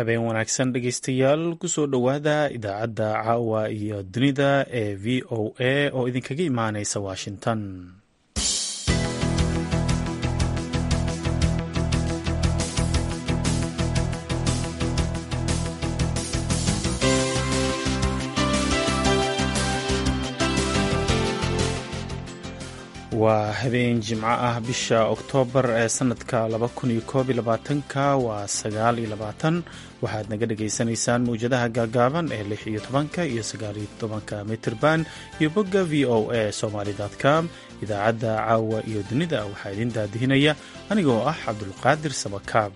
habeen wanaagsan dhegeystayaal kusoo dhowaada idaacadda caawa iyo dunida ee v o a oo idinkaga imaaneysa washington waa habeen jimco ah bisha oktoobar ee sanadka ka waa sagaal iyo labaatan waxaad naga dhagaysanaysaan mawjadaha gaagaaban ee lix iyo tobanka iyo sagaaliyo tobanka mitirban iyo bogga v o a somaly com idaacadda caawa iyo dunida waxaa idin daadihinaya anigoo ah cabdulqaadir sabakaab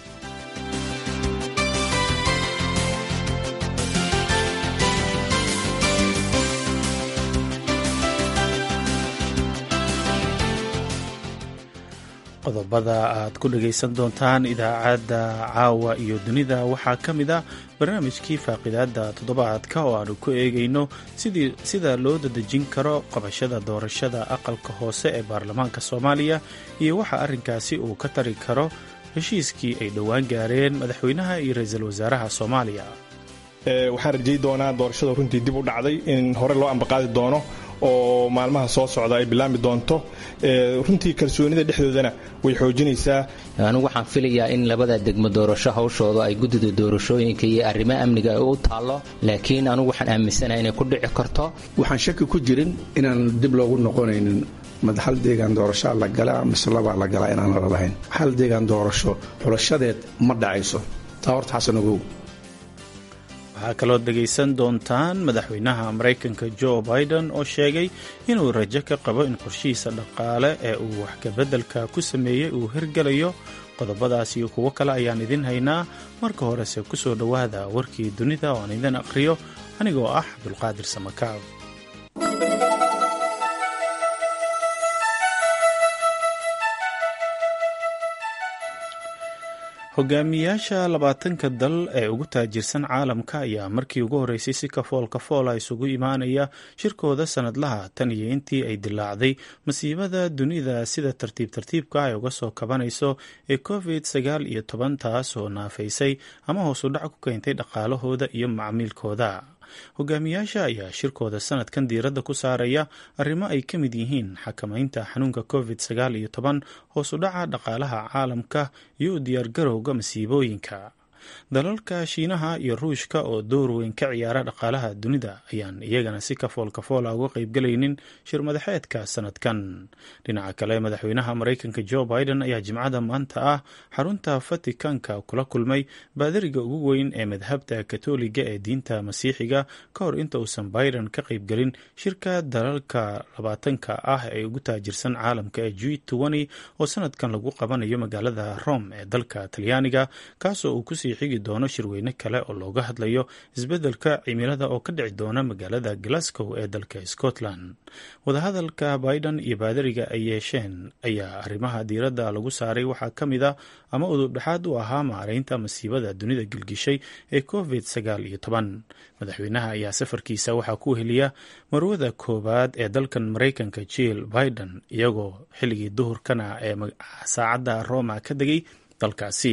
qodobada aad ku dhagaysan doontaan idaacadda caawa iyo dunida waxaa ka mid a barnaamijkii faaqidaada toddobaadka oo aanu ku eegayno sida loo dadejin karo qabashada doorashada aqalka hoose ee baarlamaanka soomaaliya iyo waxa arrinkaasi uu ka tari karo heshiiskii ay dhowaan gaareen madaxweynaha iyo ra-iisul wasaaraha soomaaliya waxaan rajay doonaa doorashada runtii dib u dhacday in hore loo ambaqaadi doono oo maalmaha soo socda ay bilaami doonto runtii kalsoonida dhexdoodana way xoojinaysaa anigu waxaan filayaa in labada degmo doorasho hawshooda ay guddida doorashooyinka iyo arrimaha amniga ay u taallo laakiin anigu waxaan aaminsanahay inay ku dhici karto waxaan shaki ku jirin inaan dib loogu noqonaynin mad hal deegaan doorashaa la galaa mise labaa la galaa inaan la lahayn hal deegaan doorasho xulashadeed ma dhacayso taa horta xasan ogow waxaa kaloo dhegaysan doontaan madaxweynaha maraykanka jo biden oo sheegay inuu rajo ka qabo in qorshihiisa dhaqaale ee uu waxkabeddelka ku sameeyey uu hirgelayo qodobadaas iyo kuwo kale ayaan idin haynaa marka horese ku soo dhowaada warkii dunida oo aan idin aqhriyo anigoo ah cabdulqaadir samakaab hogaamiyaasha labaatanka dal ee ugu taajirsan caalamka ayaa markii ugu horreysay si kafool kafoola isugu imaanaya shirkooda sanadlaha tan iyo intii ay dilaacday masiibada dunida sida tartiib tartiibka ay uga soo kabanayso ee covid sagaal iyo toban taas oo naafaysay ama hoosu dhac ku keentay dhaqaalahooda iyo macmiilkooda hogaamiyaasha ayaa shirkooda sanadkan diiradda ku saaraya arrimo ay ka mid yihiin xakamaynta xanuunka covid sagaal iyo toban hoosu dhaca dhaqaalaha caalamka iyo u diyaargarowga masiibooyinka dalalka shiinaha iyo ruushka oo door weyn ka ciyaara dhaqaalaha dunida ayaan iyagana si kafool kafoola uga qaybgalaynin shir madaxeedka sanadkan dhinaca kale madaxweynaha maraykanka jo biden ayaa jimcada maanta ah xarunta vaticanka kula kulmay baadariga ugu weyn ee madhabta katoliga ee diinta masiixiga ka hor inta uusan biden ka qaybgelin shirka dalalka labaatanka ah ee ugu taajirsan caalamka ee g oo sanadkan lagu qabanayo magaalada rome ee dalka talyaaniga kaasoo uu kusii xigi doono shirweyne kale oo looga hadlayo isbeddelka cimilada oo ka dhici doona magaalada glasgow ee dalka scotland wadahadalka biden iyo baadariga ay yeesheen ayaa arrimaha diiradda lagu saaray waxaa ka mid a ama udubdhexaad u ahaa maaraynta masiibada dunida gilgishay ee covid sagaal iyo toban madaxweynaha ayaa safarkiisa waxaa ku heliya marwada koowaad ee dalkan maraykanka jill biden iyagoo xilligii duhurkana ee saacadda roma ka degay dalkaasi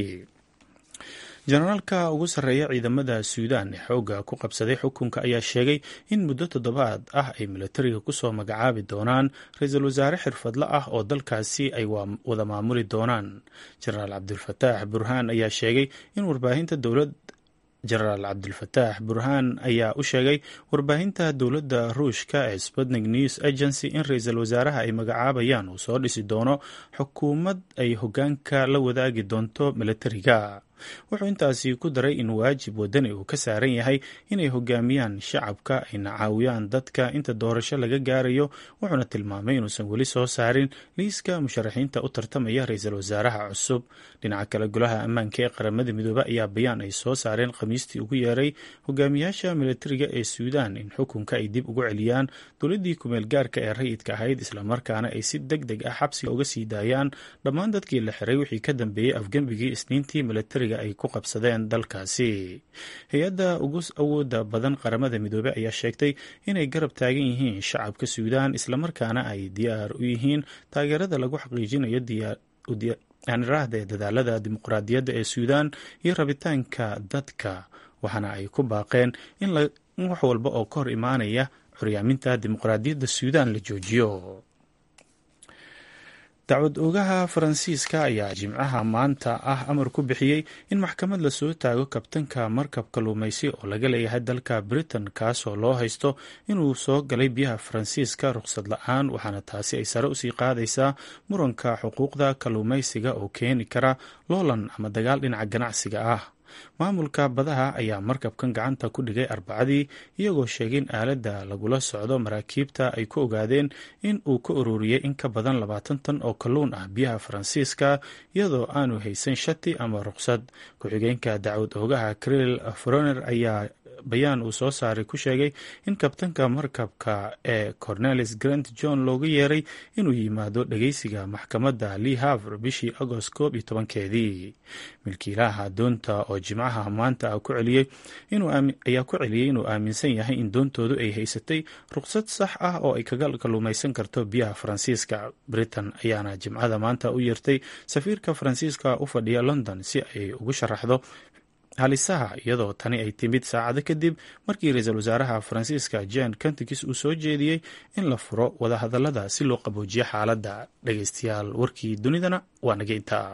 jenaraalka ugu sarreeya ciidamada suudaan ee xoogga ku qabsaday xukunka ayaa sheegay in muddo toddobaad ah ay milatariga kusoo magacaabi doonaan ra-iisul wasaare xirfadle ah oo dalkaasi ay wada maamuli doonaan jenaraal cabdulfataax burhaan ayaa sheegay in warbaahinta dowlad jenaraal cabdulfataax burhaan ayaa u sheegay warbaahinta dowladda ruushka ee sputnik news agency in ra-iisul wasaaraha ay magacaabayaan uu soo dhisi doono xukuumad ay hoggaanka la wadaagi doonto milatariga wuxuu intaasi ku daray in waajib wadani uu ka saaran yahay inay hogaamiyaan shacabka ayna caawiyaan dadka inta doorasho laga gaarayo wuxuuna tilmaamay inuusan weli soo saarin liiska musharaxiinta u tartamaya ra-iisul wasaaraha cusub dhinaca kale golaha ammaanka ee qaramada midoobe ayaa bayaan ay soo saareen khamiistii ugu yeeray hogaamiyaasha milatariga ee suudaan in xukunka ay dib ugu celiyaan dowladdii kumeel gaarka ee rayidka ahayd islamarkaana ay si deg deg ah xabsiga uga sii daayaan dhammaan dadkii la xiray wixii ka dambeeyey afgembigii isniintii milatariga ay ku qabsadeen dalkaasi hay-adda ugu awooda badan qaramada midoobey ayaa sheegtay inay garab taagan yihiin shacabka suudaan islamarkaana ay diyaar u yihiin taageerada lagu xaqiijinayo aaniraahda ee dadaalada dimuqraadiyadda ee suudaan iyo rabitaanka dadka waxaana ay ku baaqeen in wax walba oo ka hor imaanaya curyaaminta dimuqraadiyadda suudaan la joojiyo dacwad oogaha faransiiska ayaa jimcaha maanta ah amar ku bixiyey in maxkamad lasoo taago kabtanka markab kalluumaysi oo laga leeyahay dalka britain kaasoo loo haysto inuu soo galay biyaha faransiiska ruqsad la-aan waxaana taasi ay sare usii qaadaysaa muranka xuquuqda kalluumaysiga oo keeni kara loolan ama dagaal dhinaca ganacsiga ah maamulka badaha ayaa markabkan gacanta ku dhigay arbacadii iyagoo sheegay in aaladda lagula socdo maraakiibta ay ku ogaadeen in uu ka ururiyey in ka badan labaatan tan oo kalluun ah biyaha faransiiska iyadoo aanu haysan shati ama ruqsad ku-xigeenka dacwad oogaha cril froner ayaa bayaan uu soo saaray ku sheegay in kabtanka markabka ee cornelis grant john looga yeeray inuu yimaado dhageysiga maxkamadda lee havr bishii agost koob iyo tobankeedii milkiilaha doonta oo jimcaha maanta ku celiyey ayaa ku celiyey inuu aaminsan yahay in doontoodu ay haysatay ruqsad sax ah oo ay kaga kalluumaysan karto biyaha faransiiska britain ayaana jimcada maanta u yeertay safiirka faransiiska u fadhiya london si ay ugu sharaxdo halisaha iyadoo tani ay timid saacado kadib markii ra-iisul wasaaraha faransiiska jan kantikis uu soo jeediyey in la furo wadahadalada si loo qaboojiyo xaaladda dhageystayaal warkii dunidana waa naga intaa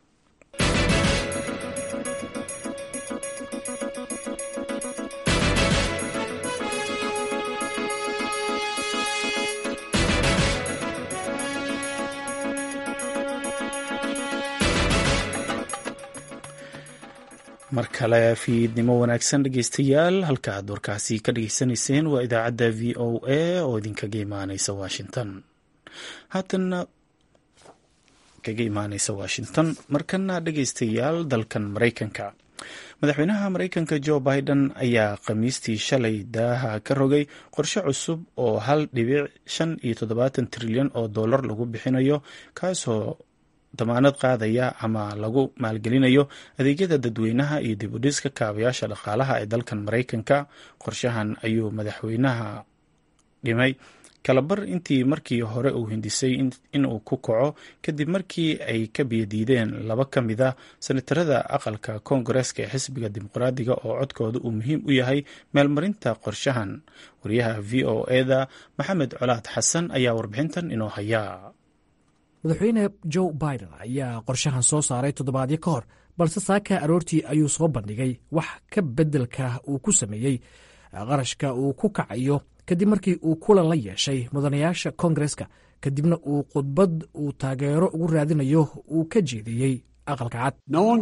mar kale fiidnimo wanaagsan dhegeystayaal halka aad warkaasi ka dhageysanayseen waa idaacadda v o a oo idinkaga imaaneysa washington haatana kaga imaaneysa washington markana dhegeystayaal dalkan maraykanka madaxweynaha maraykanka jo biden ayaa khamiistii shalay daaha ka rogay qorshe cusub oo hal dhibic shan iyo toddobaatan trilyan oo dollar lagu bixinayo kaasoo damaanad qaadaya ama lagu maalgelinayo adeegyada dadweynaha iyo dib u dhiska kaabayaasha dhaqaalaha ee dalkan maraykanka qorshahan ayuu madaxweynaha dhimay kalabar intii markii hore uu hindisay inuu ku kaco kadib markii ay ka biyadiideen laba ka mid a senatarada aqalka koongareeska ee xisbiga dimuqraadiga oo codkooda uu muhiim u yahay meelmarinta qorshahan wariyaha v o eda maxamed colaad xasan ayaa warbixintan inoo hayaa madaxweyne joe biden ayaa qorshahan soo saaray toddobaadyo ka hor balse saaka aroortii ayuu soo bandhigay wax ka beddelka uu ku sameeyey qarashka uu ku kacayo kadib markii uu kulan la yeeshay mudanayaasha koongareska kadibna uu khudbad uu taageero ugu raadinayo uu ka jeediyey aqalka cad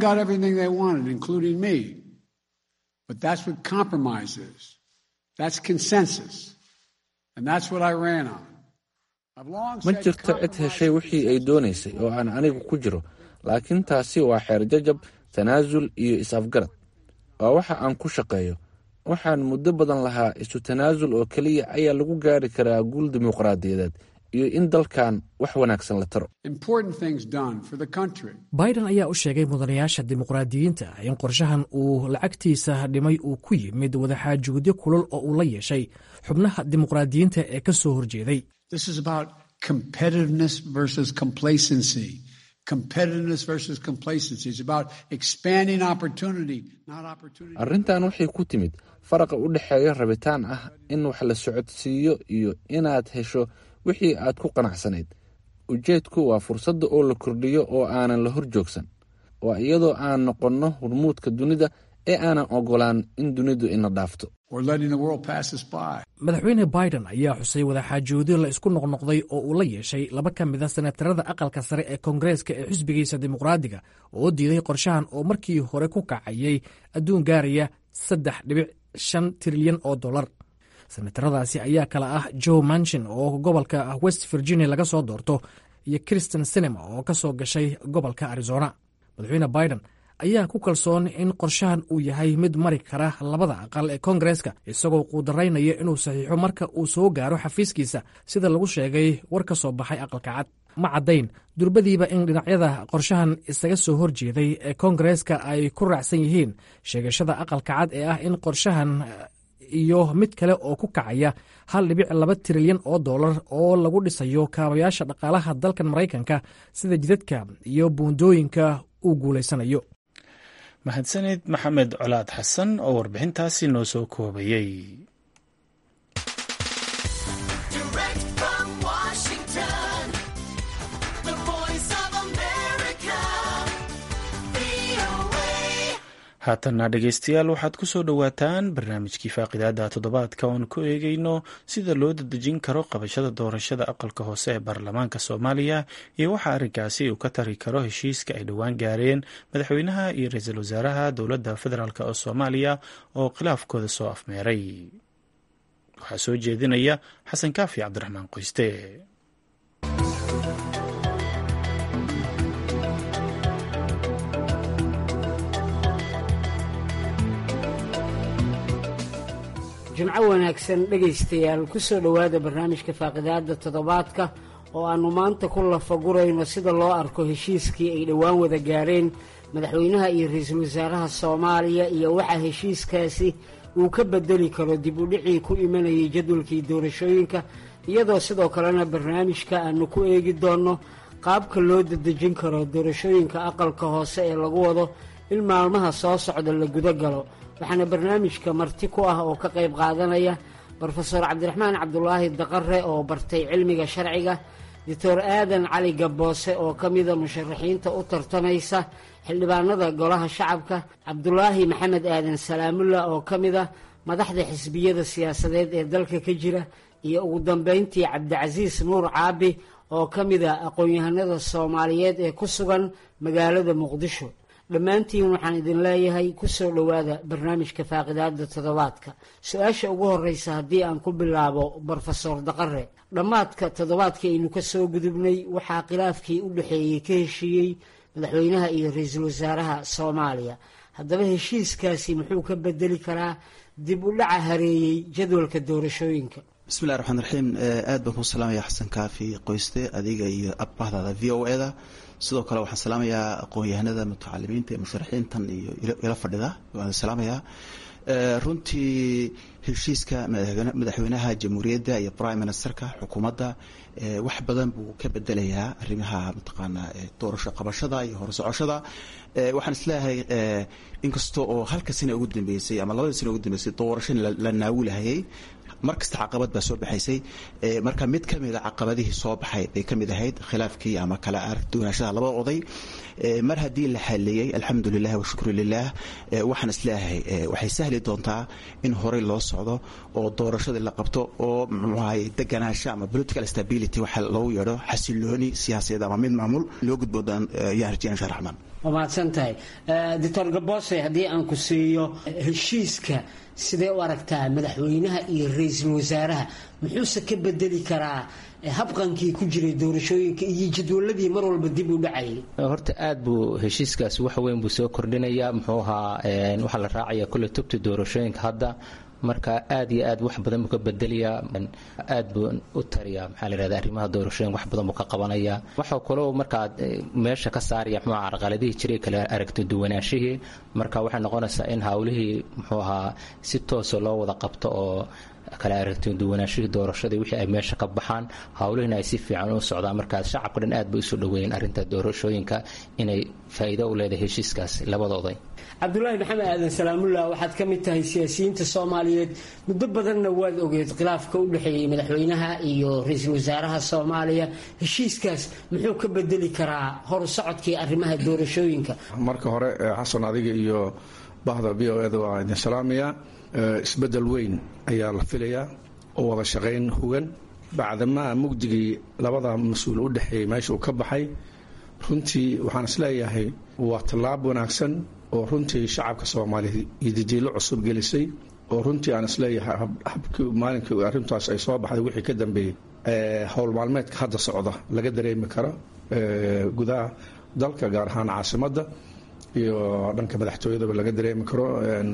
ma jirto cid heshay wixii ay doonaysay oo aan anigu ku jiro laakiin taasi waa xeerjajab tanaasul iyo is-afgarad waa waxa aan ku shaqeeyo waxaan muddo badan lahaa isu tanaasul oo keliya ayaa lagu gaari karaa guul dimuqraadiyadeed iyo in dalkan wax wanaagsan la taro biden ayaa u sheegay mudanayaasha dimuqraadiyiinta in qorshahan uu lacagtiisa dhimay uu ku yimid wadaxaajuudyo kulul oo uu la yeeshay xubnaha dimuqraadiyiinta ee ka soo horjeeday arrintan waxay ku timid faraqa u dhexeeya rabitaan ah in wax la socodsiiyo iyo inaad hesho wixii aad ku qanacsanayd ujeedku waa fursadda oo la kordhiyo oo aanan la hor joogsan waa iyadoo aan noqonno hormuudka dunida ee aanan ogolaan in dunidu ina dhaafto madaxweyne biden ayaa xusay wadaxaajoodyo la isku noqnoqday oo uu la yeeshay laba ka mid a senatarada aqalka sare ee koongareeska ee xisbigiisa dimuqraadiga oo diiday qorshahan oo markii hore ku kacayay adduun gaaraya saddex dhibic shan trilyan oo dollar senataradaasi ayaa kala ah joe manchin oo gobolka west virginia laga soo doorto iyo kristen sinema oo ka soo gashay gobolka arizona madaxweyne biden ayaa ku kalsoon in qorshahan uu yahay mid mari kara labada aqal ee koongareeska isagoo quudaraynaya inuu saxiixo marka uu soo gaaro xafiiskiisa sida lagu sheegay war ka soo baxay aqalka cad ma caddayn durbadiiba in dhinacyada qorshahan isaga soo horjeeday ee koongareeska ay ku raacsan yihiin sheegashada aqalka cad ee ah in qorshahan iyo mid kale oo ku kacaya hal dhibic laba trilyan oo dollar oo lagu dhisayo kaabayaasha dhaqaalaha dalkan maraykanka sida jidadka iyo buundooyinka uu guulaysanayo mahadsanid maxamed colaad xasan oo warbixintaasi noo soo koobayey haatanna dhegeystayaal waxaad ku soo dhowaataan barnaamijkii faaqidaada toddobaadka oon ku eegeyno sida loo dadejin karo qabashada doorashada aqalka hoose ee baarlamaanka soomaaliya iyo waxa arrinkaasi uu ka tari karo heshiiska ay dhowaan gaareen madaxweynaha iyo ra-iisul wasaaraha dowladda federaalk oo soomaaliya oo khilaafkooda soo afmeeray waxaa soo jeedinaya xasan kaafi cabdiraxmaan qoyste jimco wanaagsan dhegaystayaal ku soo dhowaada barnaamijka faaqidaada toddobaadka oo aannu maanta ku lafagurayno sida loo arko heshiiskii ay dhowaan wada gaareen madaxweynaha iyo ra-iisul wasaaraha soomaaliya iyo waxa heshiiskaasi uu ka bedeli karo dib u dhicii ku imanayay jadwalkii doorashooyinka iyadoo sidoo kalena barnaamijka aannu ku eegi doonno qaabka loo dadejin karo doorashooyinka aqalka hoose ee lagu wado in maalmaha soo socda la guda galo waxaana barnaamijka marti ku ah oo ka qayb qaadanaya brofeor cabdiraxmaan cabdulaahi daqare oo bartay cilmiga sharciga doctor aadan cali gaboose oo ka mida musharaxiinta u tartamaysa xildhibaanada golaha shacabka cabdulaahi maxamed aadan salaamulla oo ka mida madaxda xisbiyada siyaasadeed ee dalka ka jira iyo ugu dambeyntii cabdicasiis nuur caabi oo ka mida aqoon-yahanada soomaaliyeed ee ku sugan magaalada muqdisho dhammaantiin waxaan idin leeyahay ku soo dhowaada barnaamijka faaqidaada toddobaadka su-aasha ugu horreysa haddii aan ku bilaabo brofesor daqare dhammaadka toddobaadka aynu ka soo gudubnay waxaa khilaafkii u dhexeeyey ka heshiiyey madaxweynaha iyo ra-iisul wasaaraha soomaaliya haddaba heshiiskaasi muxuu ka bedeli karaa dib u dhaca hareeyey jadwalka doorashooyinka bismillahi raxmaan raxiim aad baan ku salaamaya xasan kaafi qoyste adiga iyo abahdaada v o e da sidoo kale waxaan salaamayaa aqoon-yahanada mutacalimiinta ee musharaxiintan iyo ila fadhida waan salaamayaa runtii heshiiska madaxweynaha jamhuuriyadda iyo prime ministerka xukuumadda wax badan buu ka bedelayaa arrimaha mataqaanaa doorasho qabashada iyo horsocoshada waxaan isleeyahay inkasta oo halka sina ugu dambeysay ama labada sina ugu dambeysay doorasho la naawilahayay mar kasta caqabad baa soo baxaysay marka mid ka mida caqabadihii soo baxay bay ka mid ahayd khilaafkii ama kala aragduwanaashada labada oday mar haddii la xaleeyey alxamdu lilah washukru lilah waxaan isleeyahay waxay sahli doontaa in horey loo socdo oo doorashadii la qabto oo mxuahay deganaansho ama political stability waxa loogu yeedho xasilooni siyaasadeed ama mid maamul loo gudbo yaan rajaya insha raxmaan waa mahadsan tahay doctor gaboose haddii aan ku siiyo heshiiska sidee u aragtaa madaxweynaha iyo ra-iisul wasaaraha muxuuse ka bedeli karaa habqankii ku jiray doorashooyinka iyo jadwaladii mar walba dib u dhacayay horta aad buu heshiiskaasi wax weyn buu soo kordhinayaa muxuu ahaa waxaa la raacaya kulle tubta doorashooyinka hadda marka aad iyo aad wax badan buu ka bedelayaa aad buu u tariyaa maxaa la yihahda arrimaha doorashooyin wax badan buu ka qabanaya waxaa kaloo markaa meesha ka saaraya muxuu ahaa carqaladihii jiray kale aragti duwanaashihii marka waxay noqonaysaa in hawlihii muxuu ahaa si toosa loo wada qabto oo kala aragti duwanaashihii doorashadii wixii ay meesha ka baxaan howlihina ay si fiican u socdaan markaas shacabka dhan aad bay usoo dhaweeyeen arrinta doorashooyinka inay faa'iido u leedahay heshiiskaas labada oday cabdulaahi maxamed aadan salaamullah waxaad ka mid tahay siyaasiyiinta soomaaliyeed muddo badanna waad ogeed khilaafka u dhexeeyey madaxweynaha iyo ra-iisul wasaaraha soomaaliya heshiiskaas muxuu ka bedeli karaa horu socodkii arrimaha doorashooyinka marka hore xasan adiga iyo bahda v o eda waa idin salaamaya isbedel weyn ayaa la filayaa oo wada shaqayn hugan bacdamaa mugdigii labada mas-uul u dhexeeyey meesha uu ka baxay runtii waxaan isleeyahay waa tallaab wanaagsan oo runtii shacabka soomaaliya iyo didiilo cusub gelisay oo runtii aan isleeyahay habkii maalinkii arrintaas ay soo baxday wixii ka dambeeyey howl maalmeedka hadda socda laga dareemi karo gudaha dalka gaar ahaan caasimadda iyo dhanka madaxtooyadaba laga dareemi karo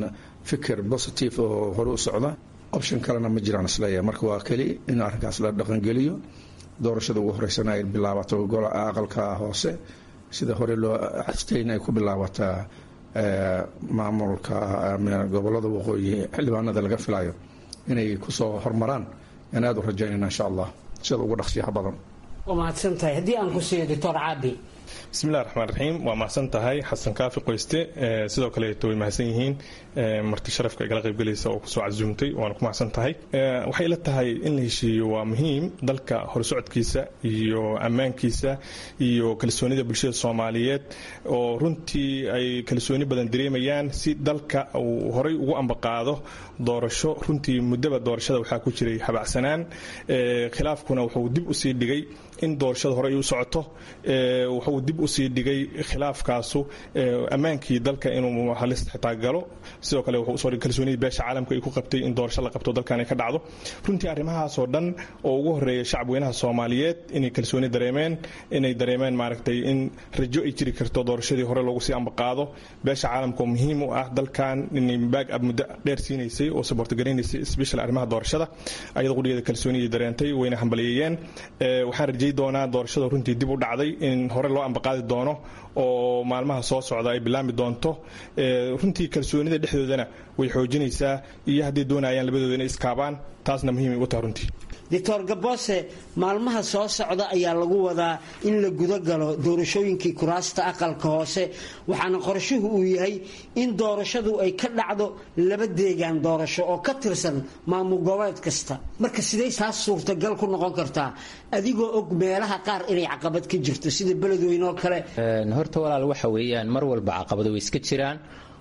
fikir positive oo hore u socda option kalena ma jiraan isleeyahay marka waa keli in arrinkaas la dhaqangeliyo doorashada ugu horeysana ay bilaabato gola aqalka hoose sida hore loo xajtayna ay ku bilaabataa maamulka gobolada waqooyi xildhibaanada laga filayo inay kusoo hormaraan aan aad u rajaynayna insha allah sida ugu dhaqsiyaha badan waa mahadsan tahay haddii aan ku siiyo doctor caabi bismillahi raxmaan raxiim waa mahadsan tahay xasan kaafi qoyste sidoo kaleeto way mahadsan yihiin marti sharafka igala qaybgelaysa oo kusoo casuumtay waana ku mahadsan tahay waxay ila tahay in la heshiiyo waa muhiim dalka horsocodkiisa iyo ammaankiisa iyo kalsoonida bulshada soomaaliyeed oo runtii ay kalsooni badan dareemayaan si dalka uu horay ugu ambaqaado doorasho runtii muddaba doorashada waxaa ku jiray habacsanaan khilaafkuna wuxuu dib usii dhigay in doorashada hore ay u socoto wuxuu dib usii dhigay khilaafkaasu ammaankii dalka inuu halis xitaa galo sidoo kale wuxuu usoo dhigay kalsoonidii beesha caalamka ay ku qabtay in doorasho la qabto dalkan ay ka dhacdo runtii arrimahaasoo dhan oo ugu horeeya shacabweynaha soomaaliyeed inay kalsooni dareemeen inay dareemeen maaragtay in rajo ay jiri karto doorashadii hore loogu sii ambaqaado beesha caalamka oo muhiim u ah dalkan inay baag ab muddo dheer siinaysay oo saboorto garanaysay special arrimaha doorashada ayada qudhigeeda kalsooniyay dareentay wayna hambaliyeeyeen waxaan rajay doonaa doorashada runtii dib u dhacday in hore loo ambaqaadi doono oo maalmaha soo socda ay bilaami doonto runtii kalsoonida dhexdoodana way xoojinaysaa iyo hadday doonayaan labadooda inay iskaabaan taasna muhiimay u tahay runtii doctor gaboose maalmaha soo socda ayaa lagu wadaa in la guda galo doorashooyinkii kuraasta aqalka hoose waxaana qorshuhu uu yahay in doorashadu ay ka dhacdo laba deegaan doorasho oo ka tirsan maamul goboleed kasta marka siday taas suurtagal ku noqon kartaa adigoo og meelaha qaar inay caqabad ka jirto sida beledweyne oo kale horta walaal waxa weeyaan mar walba caqabado way iska jiraan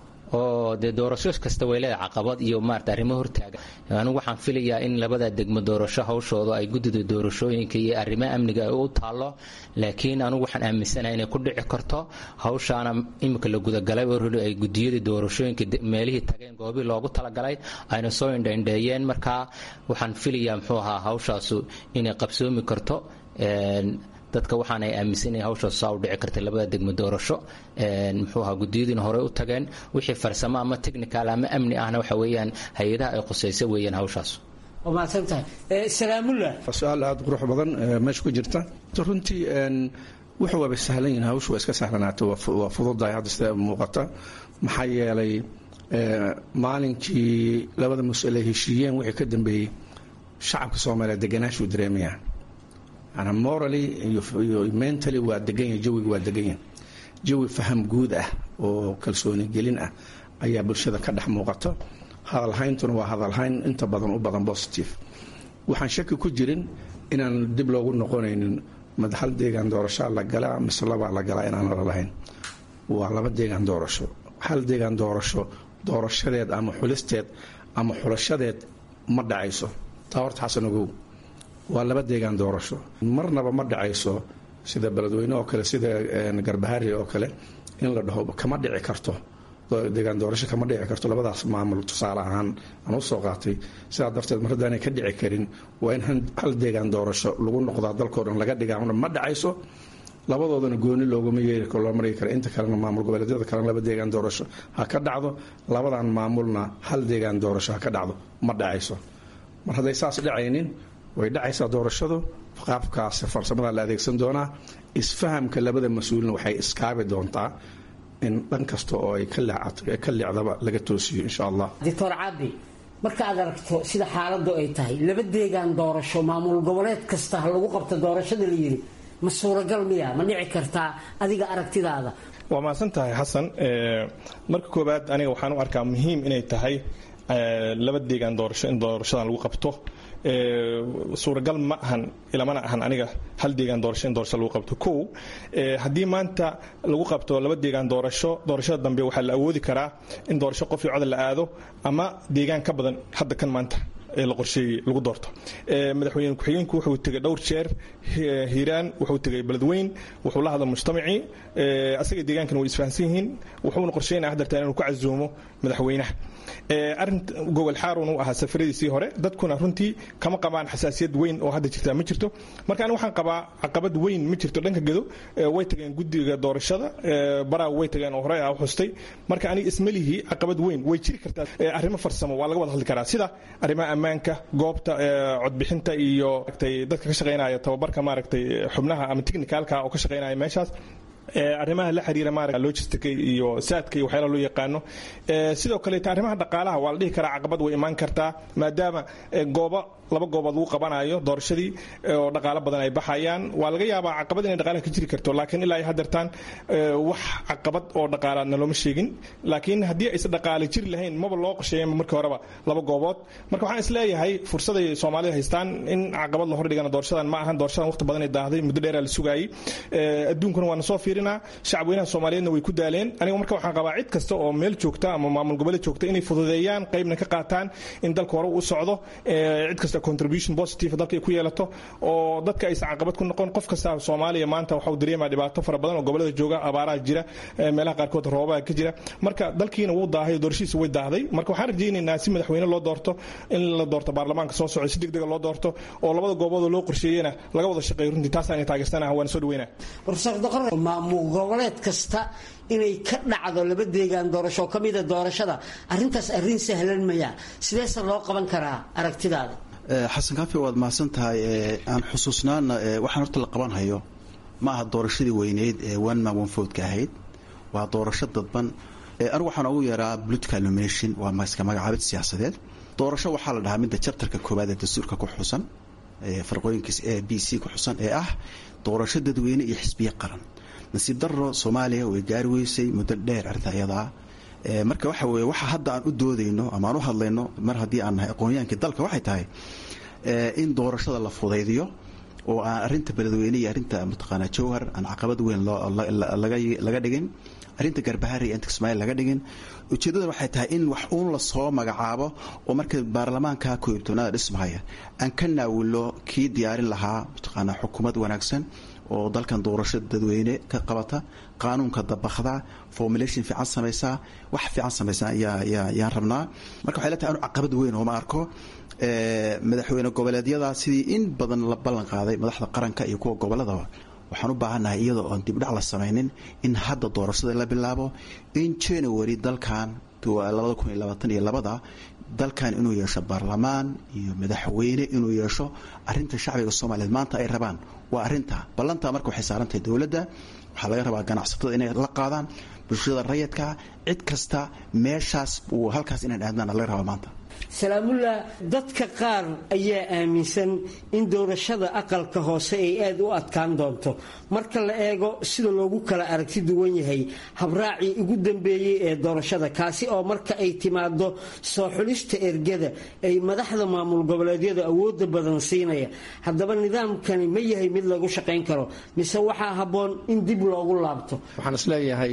oo dee doorasho kasta way leedahay caqabad iyo maarata arrimo hortaaga anigu waxaan filayaa in labada degmo doorasho hawshooda ay guddida doorashooyinka iyo arrimaha amniga ay u taallo laakiin anigu waxaan aaminsanahay inay ku dhici karto hawshaana imika la gudagalay oo ruli ay gudiyadii doorashooyinka meelihii tageen goobii loogu talagalay ayna soo indhaindheeyeen markaa waxaan filayaa muxuu ahaa hawshaasu inay qabsoomi karto dadka waxaana ay aaminsanyahin hawshaas saa u dhici kartay labada degmo doorasho muxuu ahaa gudiyadiina horey u tageen wixii farsamo ama technical ama amni ahna waxa weeyaan hay-adaha ay khusaysa weeyaan hawshaas waa mahadsantahay salaamullah su-aal aada qurux badan meesha ku jirta runtii wuxuu waaba sahlan yihin hawshu waa iska sahlanaata waa fududahay hadda sida muuqata maxaa yeelay maalinkii labada mas-uul ay heshiiyeen wixii ka dambeeyey shacabka soomaaliya deganaashuu dareemayaa manaa morally iyo mentally waa degan yahay jawiga waa degan yahay jawi faham guud ah oo kalsooni gelin ah ayaa bulshada ka dhex muuqato hadalhayntuna waa hadalhayn inta badan u badan positive waxaan shaki ku jirin inaan dib loogu noqonaynin mad hal deegaan doorashaa la galaa mise labaa la galaa inaan la lahayn waa laba deegaan doorasho hal deegaan doorasho doorashadeed ama xulisteed ama xulashadeed ma dhacayso taa horta xasan ogow waa laba deegaan doorasho marnaba ma dhacayso sida beledweyne oo kale sida garbahari oo kale in la dhaho kama dhici karto deegaan doorasho kama dhici karto labadaas maamul tusaale ahaan aan u soo qaatay sidaa darteed mar haddaanay ka dhici karin waa in hal deegaan doorasho lagu noqdaa dalkao dhan laga dhigaa ma dhacayso labadoodana gooni looguma yeeri karo loo mari kara inta kalena maamul goboleedyada kalena laba deegaan doorasho ha ka dhacdo labadan maamulna hal deegaan doorasho ha ka dhacdo ma dhacayso mar hadday saas dhacaynin way dhacaysaa doorashadu qaabkaas farsamadaa la adeegsan doonaa isfahamka labada mas-uulina waxay iskaabi doontaa in dhan kasta oo ay ka leecdaba laga toosiyo insha allah doctor cabi marka aad aragto sida xaaladu ay tahay laba deegaan doorasho maamul goboleed kasta ha lagu qabto doorashada la yidhi ma suuragal miya ma dhici kartaa adiga aragtidaada waa mahadsan tahay xasan marka koowaad aniga waxaan u arkaa muhiim inay tahay laba deegaan doorasho in doorashadan lagu qabto suuragal ma ahan ilamana ahan aniga hal deegaan doorasho in doorasho lagu qabto kow haddii maanta lagu qabto laba deegaan doorasho doorashada dambe waxaa la awoodi karaa in doorasho qof iyo codal la aado ama deegaan ka badan hadda kan maanta ee la qorsheeyey lagu doorto madaxweyne ku-xigeenku wuxuu tegay dhowr jeer hiiraan wuxuu tegay beledweyn wuxuu la hadla mujtamacii asaga deegaankana way isfahansan yihiin wuxuuna qorsheynaya hadartaan inuu ku casuumo madaxweynaha arin gogol xaarun u ahaa safaradiisii hore dadkuna runtii kama qabaan xasaasiyad weyn oo hadda jirta ma jirto marka aniga waxaan qabaa caqabad weyn ma jirto dhanka gedo way tageen guddiga doorashada baraa way tageen oo horey ah u xustay marka aniga ismalihii caqabad weyn way jiri kartaa arrimo farsamo waa laga wada hadli karaa sida arrimaha ammaanka goobta codbixinta iyo dadka ka shaqaynaya tababarka maaragtay xubnaha ama technicalka oo ka shaqaynaya meeshaas arrimaha la xiriira maarata logistica iyo saadka iyo waxyaalaha loo yaqaano sidoo kaleeta arrimaha dhaqaalaha waa la dhihi karaa caqabad way imaan kartaa maadaama goobo laba goobood lagu qabanayo doorashadii oo dhaqaalo badan ay baxayaan waa laga yaabaa caqabad inay dhaqaalaha ka jiri karto laakiin ilaa hadeertaan wax caqabad oo dhaqaalaadna looma sheegin laakiin haddii aysan dhaqaale jiri lahayn maba loo qorsheeyanba markii horeba laba goobood marka waxaan is leeyahay fursaday soomaalida haystaan in caqabad la hordhigana doorashadan ma ahan doorashadan waqti badan ay daahday muddo dheeraa la sugaayey adduunkuna waana soo fiirinaa shacabweynaha soomaaliyeedna way ku daaleen aniga marka waxaan qabaa cid kasta oo meel joogta ama maamul goboleed joogta inay fududeeyaan qaybna ka qaataan in dalka hore u socdo cid kasta contribution positive dalka ay ku yeelato oo dadka aysan caqabad ku noqon qof kasta soomaaliya maanta waxa uu dareemaa dhibaato fara badan oo gobolada jooga abaaraha jira meelaha qaarkood roobaha ka jira marka dalkiina wuu daahay doorashiisa way daahday marka waxaan rajaynaynaa si madaxweyne loo doorto in la doorto baarlamaanka soo socda si degdega loo doorto oo labada gooboodoo loo qorsheeyena laga wada shaqeeyo runtii taasaan taageersanaha waan soo dhaweynaa profesor doqor maamul goboleed kasta inay ka dhacdo laba deegaan doorasho oo ka mida doorashada arrintaas arrin sahlan maya sideese loo qaban karaa aragtidaada xasan kaafi waad mahadsan tahay aan xusuusnaana waxaan horta la qaban hayo ma aha doorashadii weyneyd ee one man one vote ka ahayd waa doorasho dadban anigu waxaan ugu yeeraa political nomination waa iska magacaabid siyaasadeed doorasho waxaa la dhahaa midda jabtarka koowaad ee dastuurka ku xusan farqooyinkiis a b c ku xusan ee ah doorasho dadweyne iyo xisbiye qaran nasiib daro soomaaliya way gaari weysay muddo dheer arrinta iyadaa marka waxa weye waxa hadda aan u doodayno ama aan u hadlayno mar haddii aan nahay aqoonyaankii dalka waxay tahay in doorashada la fudaydiyo oo aan arrinta beledweyne iyo arrinta mataqaanaa jowhar aan caqabad weyn laga dhigin arrinta garbahari iyo inta ismaail laga dhigin ujeeddada waxay tahay in wax uun la soo magacaabo oo marka baarlamaanka koobtoonaada dhismahaya aan ka naawilo kii diyaarin lahaa mataqaanaa xukuumad wanaagsan oo dalkan doorasho dadweyne ka qabata qaanuunka dabakda formulation fiican samaysaa wax fiican samaysaa yaan rabnaa marka waxay leetahay anu caqabad weyn ooma arko madaxweyne goboleedyada sidii in badan la ballan qaaday madaxda qaranka iyo kuwa goboladaba waxaan u baahannahay iyadoo oon dibdhac la samaynin in hadda doorashada la bilaabo in january dalkan labada kun iyo labaatan iyo labada dalkan inuu yeesho baarlamaan iyo madaxweyne inuu yeesho arinta shacbiga soomaaliyeed maanta ay rabaan waa arinta ballantaa marka waxay saarantahay dowladda waxaa laga rabaa ganacsatada inay la qaadaan bulshada rayidka cid kasta meeshaas uu halkaas inaan aadnaan laga rabaa maanta salaamullah dadka qaar ayaa aaminsan in doorashada aqalka hoose ay aada u adkaan doonto marka la eego sida loogu kala aragti duwan yahay habraacii ugu dambeeyey ee doorashada kaasi oo marka ay timaado soo xulista ergada ay madaxda maamul goboleedyadu awooda badan siinaya haddaba nidaamkani ma yahay mid lagu shaqayn karo mise waxaa habboon in dib loogu laabto waxaan isleeyahay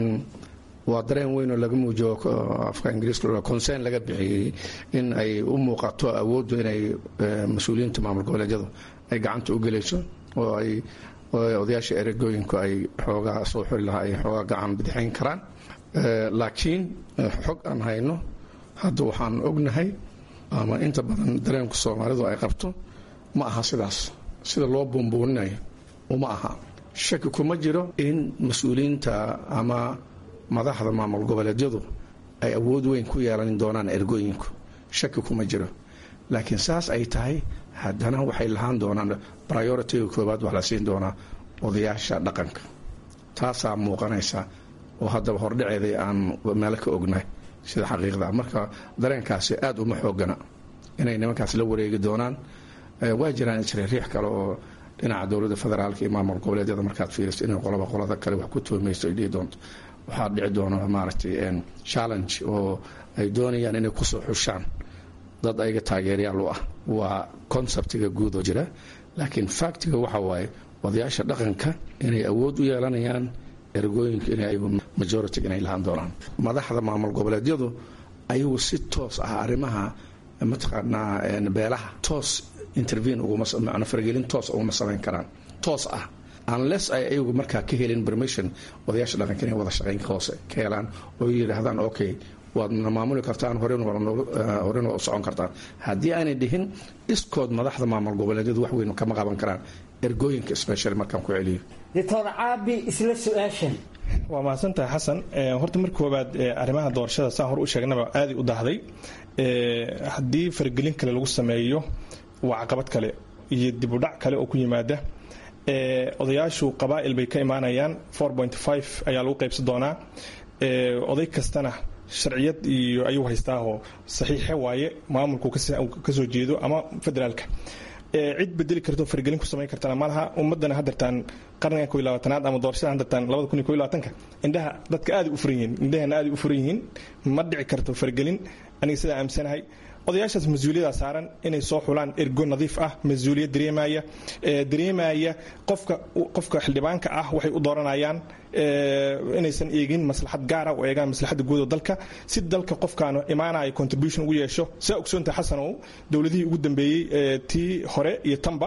waa dareen weyn oo laga muujiyo afka ingiriiska concern laga bixiyey in ay u muuqato awooddu inay mas-uuliyiinta maamul goboleedyadu ay gacanta u gelayso oo ay odayaasha eragooyinku ay xoogaa soo xuli lahaa ay xoogaa gacan bidixayn karaan laakiin xog aan hayno hadda waxaan ognahay ama inta badan dareenku soomaalidu ay qabto ma aha sidaas sida loo buunbuuninayo uma aha shaki kuma jiro in mas-uuliyiinta ama madaxda maamul goboleedyadu ay awood weyn ku yeelan doonaan ergooyinku shaki kuma jiro laakiin saas ay tahay haddana waxay lahaan doonaan prioritiga koowaad wax la siin doonaa odayaasha dhaqanka taasaa muuqanaysa oo haddaba hordhaceeday aan meelo ka ognahay sida xaqiiqda marka dareenkaasi aada uma xoogana inay nimankaas la wareegi doonaan waa jiraan isriiriix kale oo dhinaca dowladda federaalka iyo maamul goboleedyada markaad fiiriso inay qolaba qolada kale wax ku tuhmayso ay dhihi doonto waxaa dhici doona maaragtay challenge oo ay doonayaan inay kusoo xushaan dad ayaga taageeryaal u ah waa conceptiga guud oo jira laakiin factiga waxa waaye odayaasha dhaqanka inay awood u yeelanayaan ergooyinka inay majority inay lahaan doonaan madaxda maamul goboleedyadu ayagu si toos ah arrimaha mataqaanaa beelaha toos intervene ugumamacna faragelin toos uguma samayn karaan toos ah unless ay ayagu markaa ka helin permission odayaasha dhaqanka inay wada shaqaynka hoose ka helaan oo yidhaahdaan okay waadna maamuli kartaan horena waa u socon kartaan haddii aanay dhihin iskood madaxda maamul goboleedyadu wax weyn kama qaban karaan ergooyinka special markaan ku celiyo doctor caabi isla su-aashan waa mahadsantahay xasan horta marka koowaad arrimaha doorashada saan hor u sheegnaba aaday u dahday haddii faragelin kale lagu sameeyo waa caqabad kale iyo dibudhac kale oo ku yimaada odayaashu qabaa'il bay ka imaanayaan ayaa lagu qaybsan doonaa oday kastana sharciyad iyo ayuu haystaahoo saxiixe waaye maamulku kasoo jeedo ama federaalka cid bedeli karto fargelin ku samayn kartana malaha ummadana hadartaan qarnigan ko labaatanaad ama doorashada hadartaan labada kun iyo ko labaatanka indhaha dadka aaday u furan yihiin indhahana aaday u furan yihiin ma dhici karto fargelin aniga sidaa aaminsanahay odayaashaas mas-uuliyada saaran inay soo xulaan ergo nadiif ah mas-uuliyad dareemaya dareemaya qofka qofka xildhibaanka ah waxay u dooranayaan inaysan eegin maslaxad gaara oo eegaan maslaxadda guud oo dalka si dalka qofkaanu imaanaya contribution ugu yeesho saa ogsoonta xasanow dowladihii ugu dambeeyey tii hore iyo tanba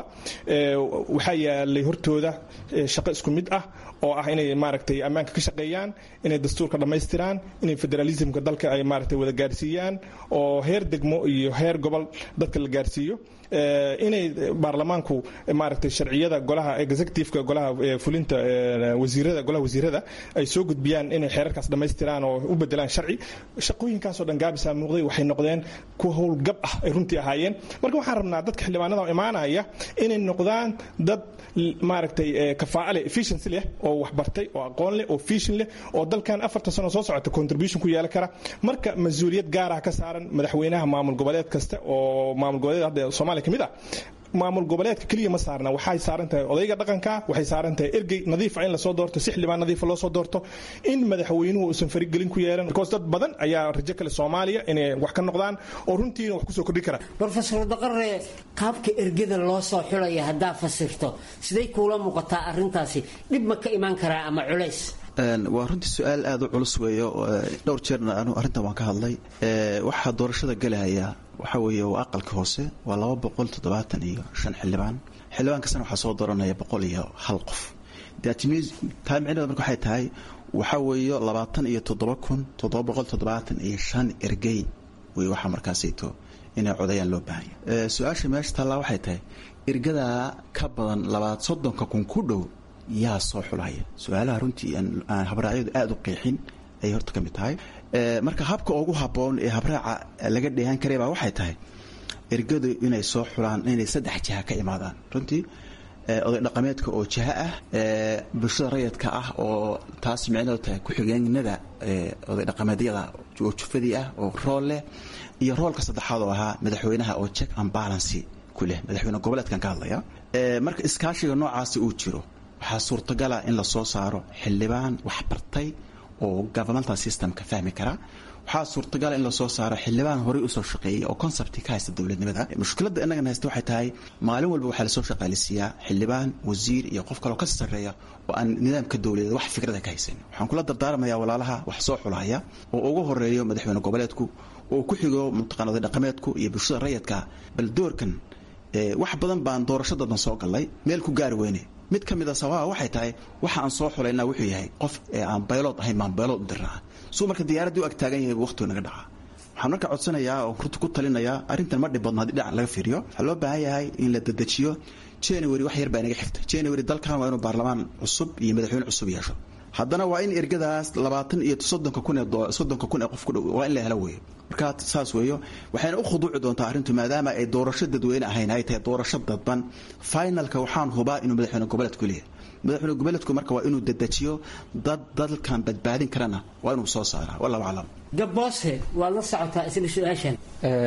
waxaa yaalay hortooda shaqo isku mid ah oo ah inay maaragtay ammaanka ka shaqeeyaan inay dastuurka dhammaystiraan inay federalismka dalka ay maaragtay wada gaarsiiyaan oo heer degmo iyo heer gobol dadka la gaarsiiyo inay baarlamaanku maaragtay sharciyada golaha executiveka golaha fulinta wasiirada golaha wasiirada ay soo gudbiyaan inay xeerarkaas dhammaystiraan oo u bedelaan sharci shaqooyinkaasoo dhan gaabisa muuqday waxay noqdeen kuwa howlgab ah ay runtii ahaayeen marka waxaan rabnaa dadka xildhibaanada imaanaya inay noqdaan dad maaragtay kafaa'ale efficiency leh oo waxbartay oo aqoon leh oo fishin leh oo dalkan afartan sano soo socota contribution ku yeelan kara marka mas-uuliyad gaarah ka saaran madaxweynaha maamul goboleed kasta oo maamul goboleed hadda soomaaliya ka mid ah maamul goboleedka keliya ma saarna waxay saaran tahay odayga dhaqanka waxay saaran tahay ergey nadiifa in lasoo doorto si xildhibaan nadiifa loo soo doorto in madaxweynuhu uusan farigelin ku yeelan because dad badan ayaa rajo kale soomaaliya inay wax ka noqdaan oo runtiina wax kusoo kordhi karaan brofesor daqare qaabka ergada loo soo xulaya haddaa fasirto siday kuula muuqataa arrintaasi dhib ma ka imaan karaa ama culays waa runtii su-aal aada u culus weeyo dhowr jeerna anu arrintan waan ka hadlay waxaa doorashada gelahaya waxaa weeye waa aqalka hoose waa laba boqol toddobaatan iyo shan xildhibaan xildhibaan kastana waxaa soo dooranaya boqol iyo hal qof taa micnaheeda marka waxay tahay waxaa weeyo labaatan iyo toddoba kun toddoba boqol toddobaatan iyo shan ergey wey waxaa markaasayto inay codayaan loo baahanya su-aasha meesha taallaa waxay tahay ergadaa ka badan labaad soddonka kun ku dhow yaa soo xulaya su-aalaha runtii aan habraacyadu aada u qeexin ayay horta ka mid tahay marka habka ugu habboon ee habraaca laga dheehan karay baa waxay tahay ergadu inay soo xulaan inay saddex jiha ka imaadaan runtii oday dhaqameedka oo jiha ah bulshada rayadka ah oo taas micnaheedu tahay ku-xigeenada oday dhaqameedyada oo jufadii ah oo rool leh iyo roolka saddexaad oo ahaa madaxweynaha oo check and balancy ku leh madaxweyne goboleedkan ka hadlaya marka iskaashiga noocaasi uu jiro waxaa suurtagala in lasoo saaro xildhibaan waxbartay oo governmental systemka fahmi kara waxaa suurtagala in lasoo saaro xildhibaan horey usoo shaqeeyay oo concepti ka haysta dowladnimada mushkiladda innagan haysta waxay tahay maalin walba waxaa lasoo shaqaalisiiyaa xildhibaan wasiir iyo qof kaloo ka sarreeya oo aan nidaamka dowladeed wax fikrada ka haysan waxaan kula dardaarmayaa walaalaha wax soo xulahaya oo ugu horeeyo madaxweyne goboleedku oo ku xigo mutaqaan oday dhaqameedku iyo bulshada rayadka bal doorkan wax badan baan doorashadadan soo gallay meel ku gaari weyne mid ka mid a sababa waxay tahay waxa aan soo xulayna wuxuu yahay qof aan baylood ahayn baan baylood u dirnaa suu marka diyaaraddii u agtaagan yahay waqtigu naga dhaca waxaan marka codsanayaa oo runta ku talinayaa arrintan ma dhib badno haddii dhinac laga fiiriyo waxaa loo baahan yahay in la dedejiyo january wax yar baa inaga xigta january dalkan waa inuu baarlamaan cusub iyo madaxweyne cusub yeesho haddana waa in ergadaas labaatan iyo soddonka kun ee soddonka kun ee qof ku dhow waa in la helo weeyo marka saas weeyo waxayna u khuduuci doontaa arrintu maadaama ay doorasho dadweyne ahayn ay tahay doorasho dadban finalka waxaan hubaa inuu madaxweyne goboleedku leeyahay madaxweyne goboleedku marka waa inuu dedejiyo dad dalkan badbaadin karana waa inuu soo saaraa wallahu aclam gaboose waad la socotaa isla su-aashan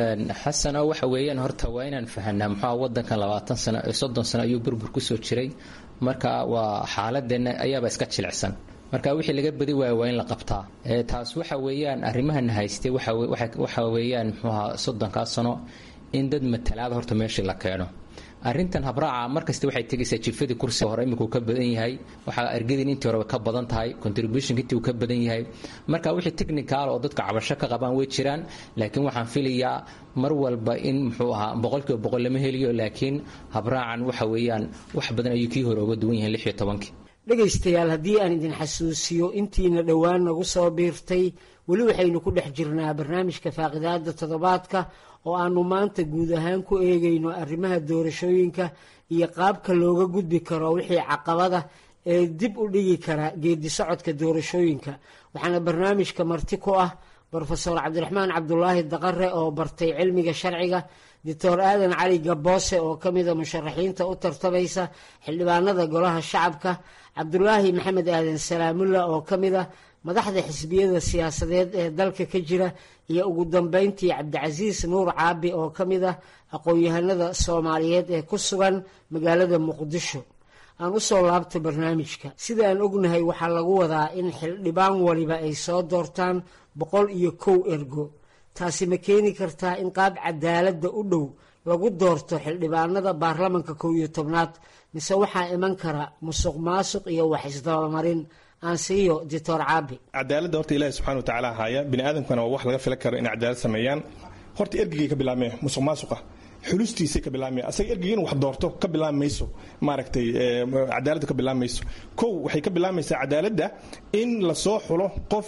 xasano waxa weeyaan horta waa inaan fahanaa muxua wadankan labaatan sano soddon sano ayuu burbur kusoo jiray marka waa xaaladeenna ayaaba iska jilicsan marka wixii laga badi waaya waa in la qabtaa taas waxa weeyaan arrimahan haystay waxa weeyaan muxuuha soddonkaa sano in dad matalaada horta meeshii la keeno arrintan habraaca markasta waxay tegaysaa jifadii kursiga hore iminku ka badan yahay waxaa ergadin intii horeba ka badan tahay contributionka intii uu ka badan yahay marka wixii technical oo dadka cabasho ka qabaan way jiraan laakiin waxaan filayaa mar walba in muxuu ahaa boqolkiiba boqol lama heliyo laakiin habraacan waxa weeyaan wax badan ayuu kii hore uga duwan yahay lix iyo tobankii dhegaystayaal haddii aan idin xasuusiyo intiina dhowaan nagu soo biirtay weli waxaynu ku dhex jirnaa barnaamijka faaqidaada toddobaadka oo aanu maanta guud ahaan ku eegayno arrimaha doorashooyinka iyo qaabka looga gudbi karo wixii caqabada ee dib u dhigi kara geedi socodka doorashooyinka waxaana barnaamijka marti ku ah brofesor cabdiraxmaan cabdulaahi daqare oo bartay cilmiga sharciga doctor aadan cali gaboose oo ka mida musharaxiinta u tartamaysa xildhibaanada golaha shacabka cabdulaahi maxamed aadan salaamulla oo ka mid a madaxda xisbiyada siyaasadeed ee dalka ka jira iyo ugu dambeyntii cabdicasiis nuur caabi oo ka mid ah aqoon-yahanada soomaaliyeed ee ku sugan magaalada muqdisho aan u soo laabta barnaamijka sida aan ognahay waxaa lagu wadaa in xildhibaan waliba ay soo doortaan boqol iyo kow ergo taasi ma keeni kartaa in qaab cadaaladda u dhow lagu doorto xildhibaanada baarlamanka kow iyo tobnaad mise waxaa iman kara musuq maasuq iyo wax isdabamarin aan siiyo doctor caabi cadaaladda horta ilaahi subxana wa tacaala haaya bini aadamkana waa wax laga filan karo inay cadaalad sameeyaan horta ergigay ka bilaabmee musuq maasuqa xulustiisay ka bilaabmaya asaga ergiga inuu wax doorto ka bilaabmayso maaragtay cadaaladda ka bilaabmayso kow waxay ka bilaabmaysaa cadaaladda in lasoo xulo qof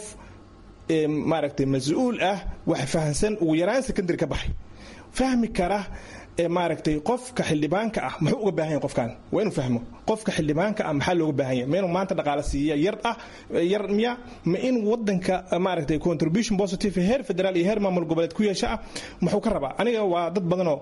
maaragtay mas-uul ah wax fahansan ugu yaraan secondary ka baxay fahmi kara maaragtay qofka xildhibaanka ah muxuu uga baahan yahay qofkan waa inuu fahmo qofka xildhibaanka ah maxaa looga baahan yahay ma inuu maanta dhaqaale siiya yar ah yar miya ma in wadanka maaragtay contribution positive heer federaal iyo heer maamul goboleed ku yeesha ah muxuu ka rabaa aniga waa dad badanoo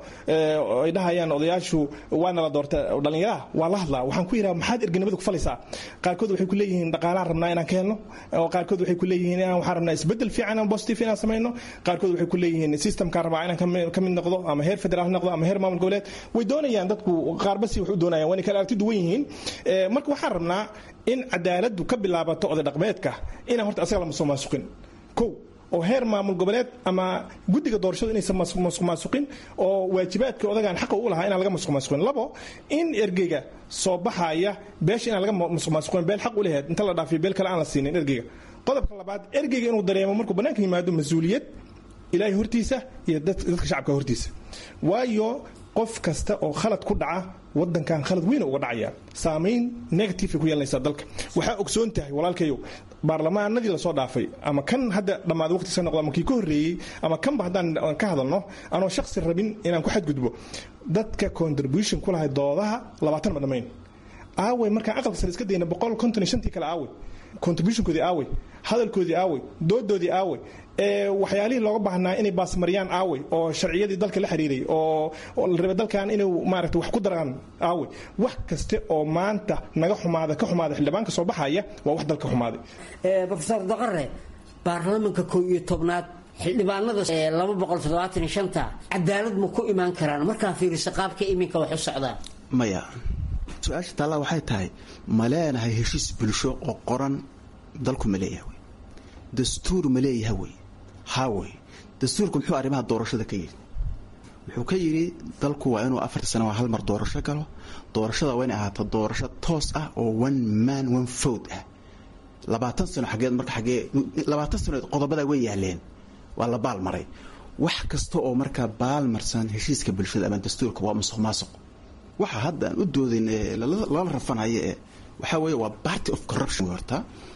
ay dhahayaan odayaashu waana la doorta dhallinyaraha waa la hadlaa waxaan ku yidhaha maxaad erganimada ku falaysaa qaarkood waxay ku leeyihiin dhaqaalaan rabnaa inaan ka helno qaarkood waxay ku leeyihiin inaan waxaan rabnaa isbedel fiican aan positive inaan samayno qaarkood waxay ku leeyihiin systemkaan rabaa inaan ka mid noqdo ama heer federaal noqdo ama heer maamul goboleed way doonayaan dadku qaarbasi wax u doonayaan waana kala aragti duwan yihiin marka waxaan rabnaa in cadaaladdu ka bilaabato oday dhaqmeedka inaan horta asaga la musuq maasuqin kow oo heer maamul goboleed ama guddiga doorashadu inaysan masuq maasuqin oo waajibaadka odagaan xaqa u lahaa inaan laga masuq maasuqin labo in ergeyga soo baxaya beesha inaan laga masuq maasuqin beel xaq u leheed inta la dhaafiyo beel kale aan la siinin ergeyga qodobka labaad ergeyga inuu dareemo markuu bannaanka yimaado mas-uuliyad ilaahay hortiisa iyo dadka shacabka hortiisa waayo qof kasta oo khalad ku dhaca wadankan khalad weyna uga dhacaya saamayn negative ay ku yeelanaysaa dalka waxaa ogsoon tahay walaalkayow baarlamaanadii lasoo dhaafay ama kan hadda dhammaada waqtiisa noqdo ama kii ka horreeyey ama kanba haddaan ka hadalno anoo shaksi rabin inaan ku xadgudbo dadka contribution ku lahay doodaha labaatan ma dhammayn aawey markaan aqalka sare iska dayna boqol konton iyo shantii kale aawey contributionkoodii aawey hadalkoodii aawey doodoodii aawey waxyaalihii looga baahnaa inay baasmariyaan aawey oo sharciyadii dalka la xiriiray oo la rabay dalkan inuu maaragta wax ku daraan aawey wax kaste oo maanta naga xumaada ka xumaada xildhibaanka soo baxaya waa wax dalka xumaaday rofesor daqare baarlamanka kow iyo tobnaad xildhibaanada laba boqol toddobaatan iyo shanta cadaalad ma ku imaan karaan markaa fiiriso qaabka iminka wax u socdaan maya su-aasha taallaa waxay tahay ma leenahay heshiis bulsho oo qoran dalku ma leeyahay wey dastuur ma leeyahay wey haa wey dastuurku muxuu arrimaha doorashada ka yidhi wuxuu ka yidhi dalku waa inuu afarta sana waa hal mar doorasho galo doorashada waa inay ahaato doorasho toos ah oo one man one vote ah labaatan sano xageed marka xagee labaatan sanood qodobadaa way yaaleen waa la baalmaray wax kasta oo markaa baalmarsan heshiiska bulshada ama dastuurka waa musuq maasuq waxa hadda aan u doodayn lala rafanayo ee waxaa weeye waa party of corruption horta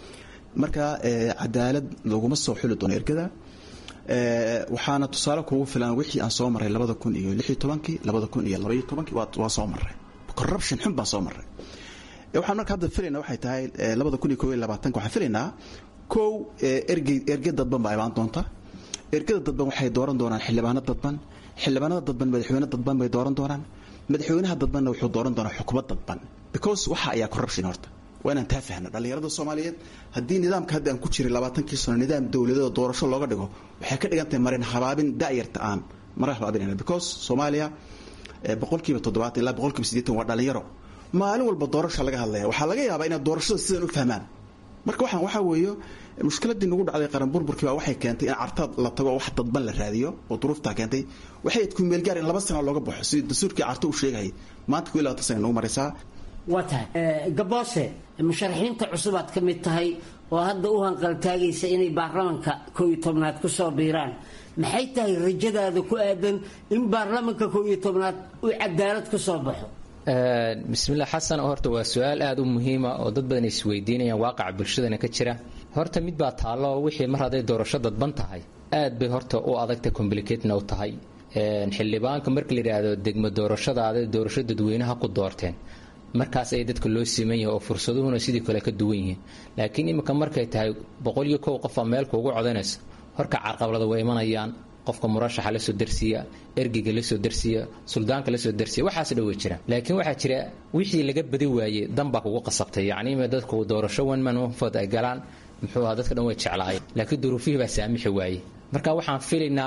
marka cadaalad laguma soo xuli doono ergada waxaana tusaale kugu filan wixii aan soo maray labada kun iyo lix iyo tobankii labada kun iyo labaiyo tobankii waa soo maray corruption xun baan soo maray waxaan marka hadda filayna waxay tahay labada kun iyo kow iyo labaatanka waxaan filaynaa kow ergey erge dadban baa imaan doonta ergada dadban waxay dooran doonaan xildhibaano dadban xildhibaanada dadban madaxweyne dadban bay dooran doonaan madaxweynaha dadbanna wuxuu dooran doonaa xukuumad dadban because waxa ayaa corruption horta waa inaan taa fahno dhallinyarada soomaaliyeed haddii nidaamka hadda aan ku jiray labaatankii sano nidaam dowladada doorasho looga dhigo waxay ka dhigan tahay marin habaabin da'yarta aan marin habaabinayna because soomaaliya boqolkiiba toddobaatan ilaa boqolkiiba siddeetan waa dhallinyaro maalin walba doorasha laga hadlaya waxaa laga yaabaa inay doorashada sidan u fahmaan marka waxaan waxaa weeye mushkiladii nagu dhacday qaran burburkii baa waxay keentay in cartaad la tago wax dadban la raadiyo oo duruuftaa keentay waxay ku meelgaar in laba sano looga baxo sidii dastuurkii carto uu sheegayay maanta ku labaatan sana nagu maraysaa waa tahay gaboose musharaxiinta cusubaad ka mid tahay oo hadda u hanqaltaagaysa inay baarlamanka kow iyo tobnaad ku soo biiraan maxay tahay rajadaada ku aadan in baarlamanka kow iyo tobnaad uu cadaalad ku soo baxo bismillah xasan horta waa su-aal aada u muhiima oo dad badan isweydiinayaan waaqaca bulshadana ka jira horta mid baa taallo wixii mar hadday doorasho dadban tahay aad bay horta u adagta complicatna u tahay xildhibaanka marka la yidhaahdo degmo doorashadaada doorasho dadweynaha ku doorteen markaas ay dadka loo siman yahay oo fursaduhuna sidii kale ka duwan yihiin laakiin iminka markay tahay boqol iyo kow qofaa meelka ugu codanaysa horka carqabalada way imanayaan qofka murashaxa la soo darsiya ergiga la soo darsiya suldaanka la soo darsiya waxaas dhan way jiraan laakiin waxaa jira wixii laga badi waayey dan baa kugu qasabtay yacni ima dadku doorasho one man one vote ay galaan muxuu ahaa dadka dhan way jeclaayeen laakiin duruufihii baa saamixi waayey marka waxaan filaynaa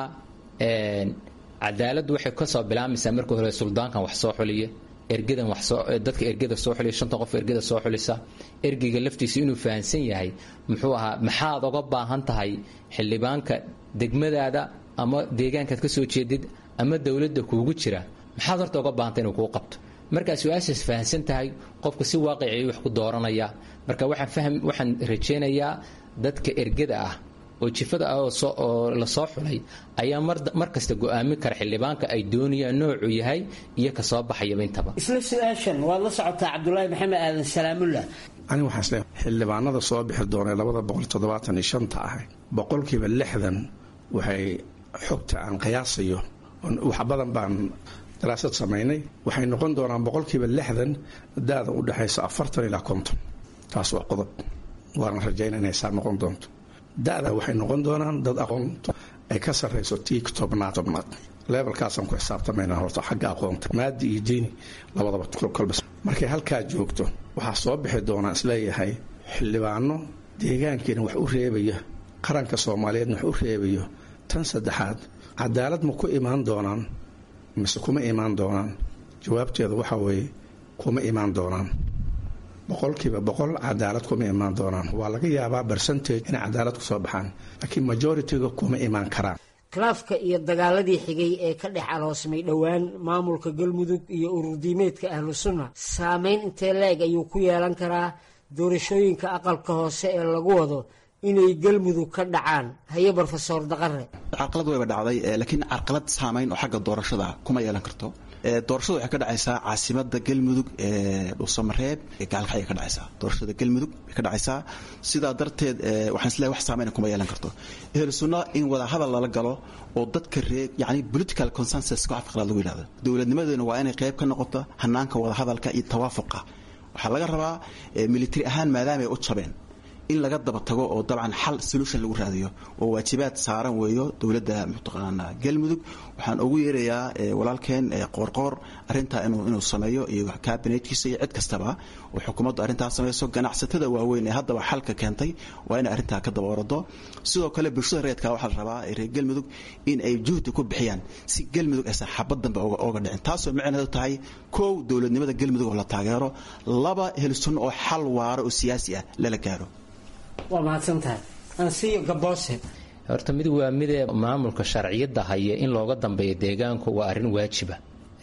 cadaaladdu waxay kasoo bilaamaysaa marka hore suldaankan wax soo xuliya ergadan wax soo dadka ergada soo xuliya shanta qof ergada soo xulisa ergiga laftiisa inuu fahansan yahay muxuu ahaa maxaad oga baahan tahay xildhibaanka degmadaada ama deegaankaad ka soo jeedid ama dowladda kuugu jira maxaad horta oga baahantay inuu kuu qabto markaa su-aashaas fahamsan tahay qofku si waaqiciyay wax ku dooranaya marka waxaan fahm waxaan rajaynayaa dadka ergada ah oo jifada ah oo la soo xulay ayaa mar kasta go'aamin kara xildhibaanka ay doonayaan noocuu yahay iyo ka soo baxayaba intaba isla su-aashan waad la socotaa cabdulaahi maxamed aadan salaamullah ani waxaan isleeyahay xildhibaanada soo bixi doona labada boqol toddobaatan iyo shanta ah boqolkiiba lixdan waxay xogta aan qiyaasayo wax badan baan daraasad samaynay waxay noqon doonaan boqolkiiba lixdan da-da u dhexaysa afartan ilaa konton taas waa qodob waana rajayna inay saa noqon doonto da-da waxay noqon doonaan dad aqoonto ay ka sarrayso tii tobnaad tobnaad levelkaasaan ku xisaabtamayna horta xagga aqoonta maadi iyo diini labadaba kolba markay halkaa joogto waxaa soo bixi doonaa isleeyahay xildhibaano deegaankiina wax u reebaya qaranka soomaaliyeedna wax u reebayo tan saddexaad cadaalad ma ku imaan doonaan mise kuma imaan doonaan jawaabteedu waxaa weeye kuma imaan doonaan boqolkiiba boqol cadaalad kuma imaan doonaan waa laga yaabaa bercentage inay cadaalad kusoo baxaan laakiin majoritiga kuma imaan karaan khilaafka iyo dagaaladii xigay ee ka dhex aloosmay dhowaan maamulka galmudug iyo ururdiimeedka ahlu sunna saameyn intee la-eg ayuu ku yeelan karaa doorashooyinka aqalka hoose ee lagu wado inay galmudug ka dhacaan haye brofesor daqare carqalad wayba dhacday laakiin carqalad saamayn oo xagga doorashada kuma yeelan karto doorashada waxay ka dhacaysaa caasimada galmudug ee dhuusamareeb gaalkacay ka dhacaysaa doorashada galmudug bay ka dhacaysaa sidaa darteed waxaan isleeyahay wax saamayn kuma yeelan karto ehlu sunna in wada hadal lala galo oo dadka ree yani political consensus ku afqalaad lagu yidhahdo dowladnimadeena waa inay qayb ka noqoto hanaanka wada hadalka iyo tawaafuqa waxaa laga rabaa military ahaan maadaama ay u jabeen in laga daba tago oo dabcan xal solution lagu raadiyo oo waajibaad saaran weeyo dowladda mataqaanaa galmudug waxaan ugu yeerayaa walaalkeen qoorqoor arrintaa inuu sameeyo iyo kabinetkiisa iyo cid kastaba oo xukuumaddu arrintaa samayso ganacsatada waaweyn ee haddaba xalka keentay waa inay arrintaa ka daba orado sidoo kale bulshada reedka waxaa la rabaa reer galmudug in ay juhdi ku bixiyaan si galmudug aysan xabad dambe ooga dhicin taasoo micneedu tahay kow dowladnimada galmudug oo la taageero laba helsunno oo xal waaro oo siyaasi ah lala gaaro waa mahadsantahay ansiyo gaboose horta mid waa midee maamulka sharciyadda haya in looga dambeeyo deegaanku waa arrin waajiba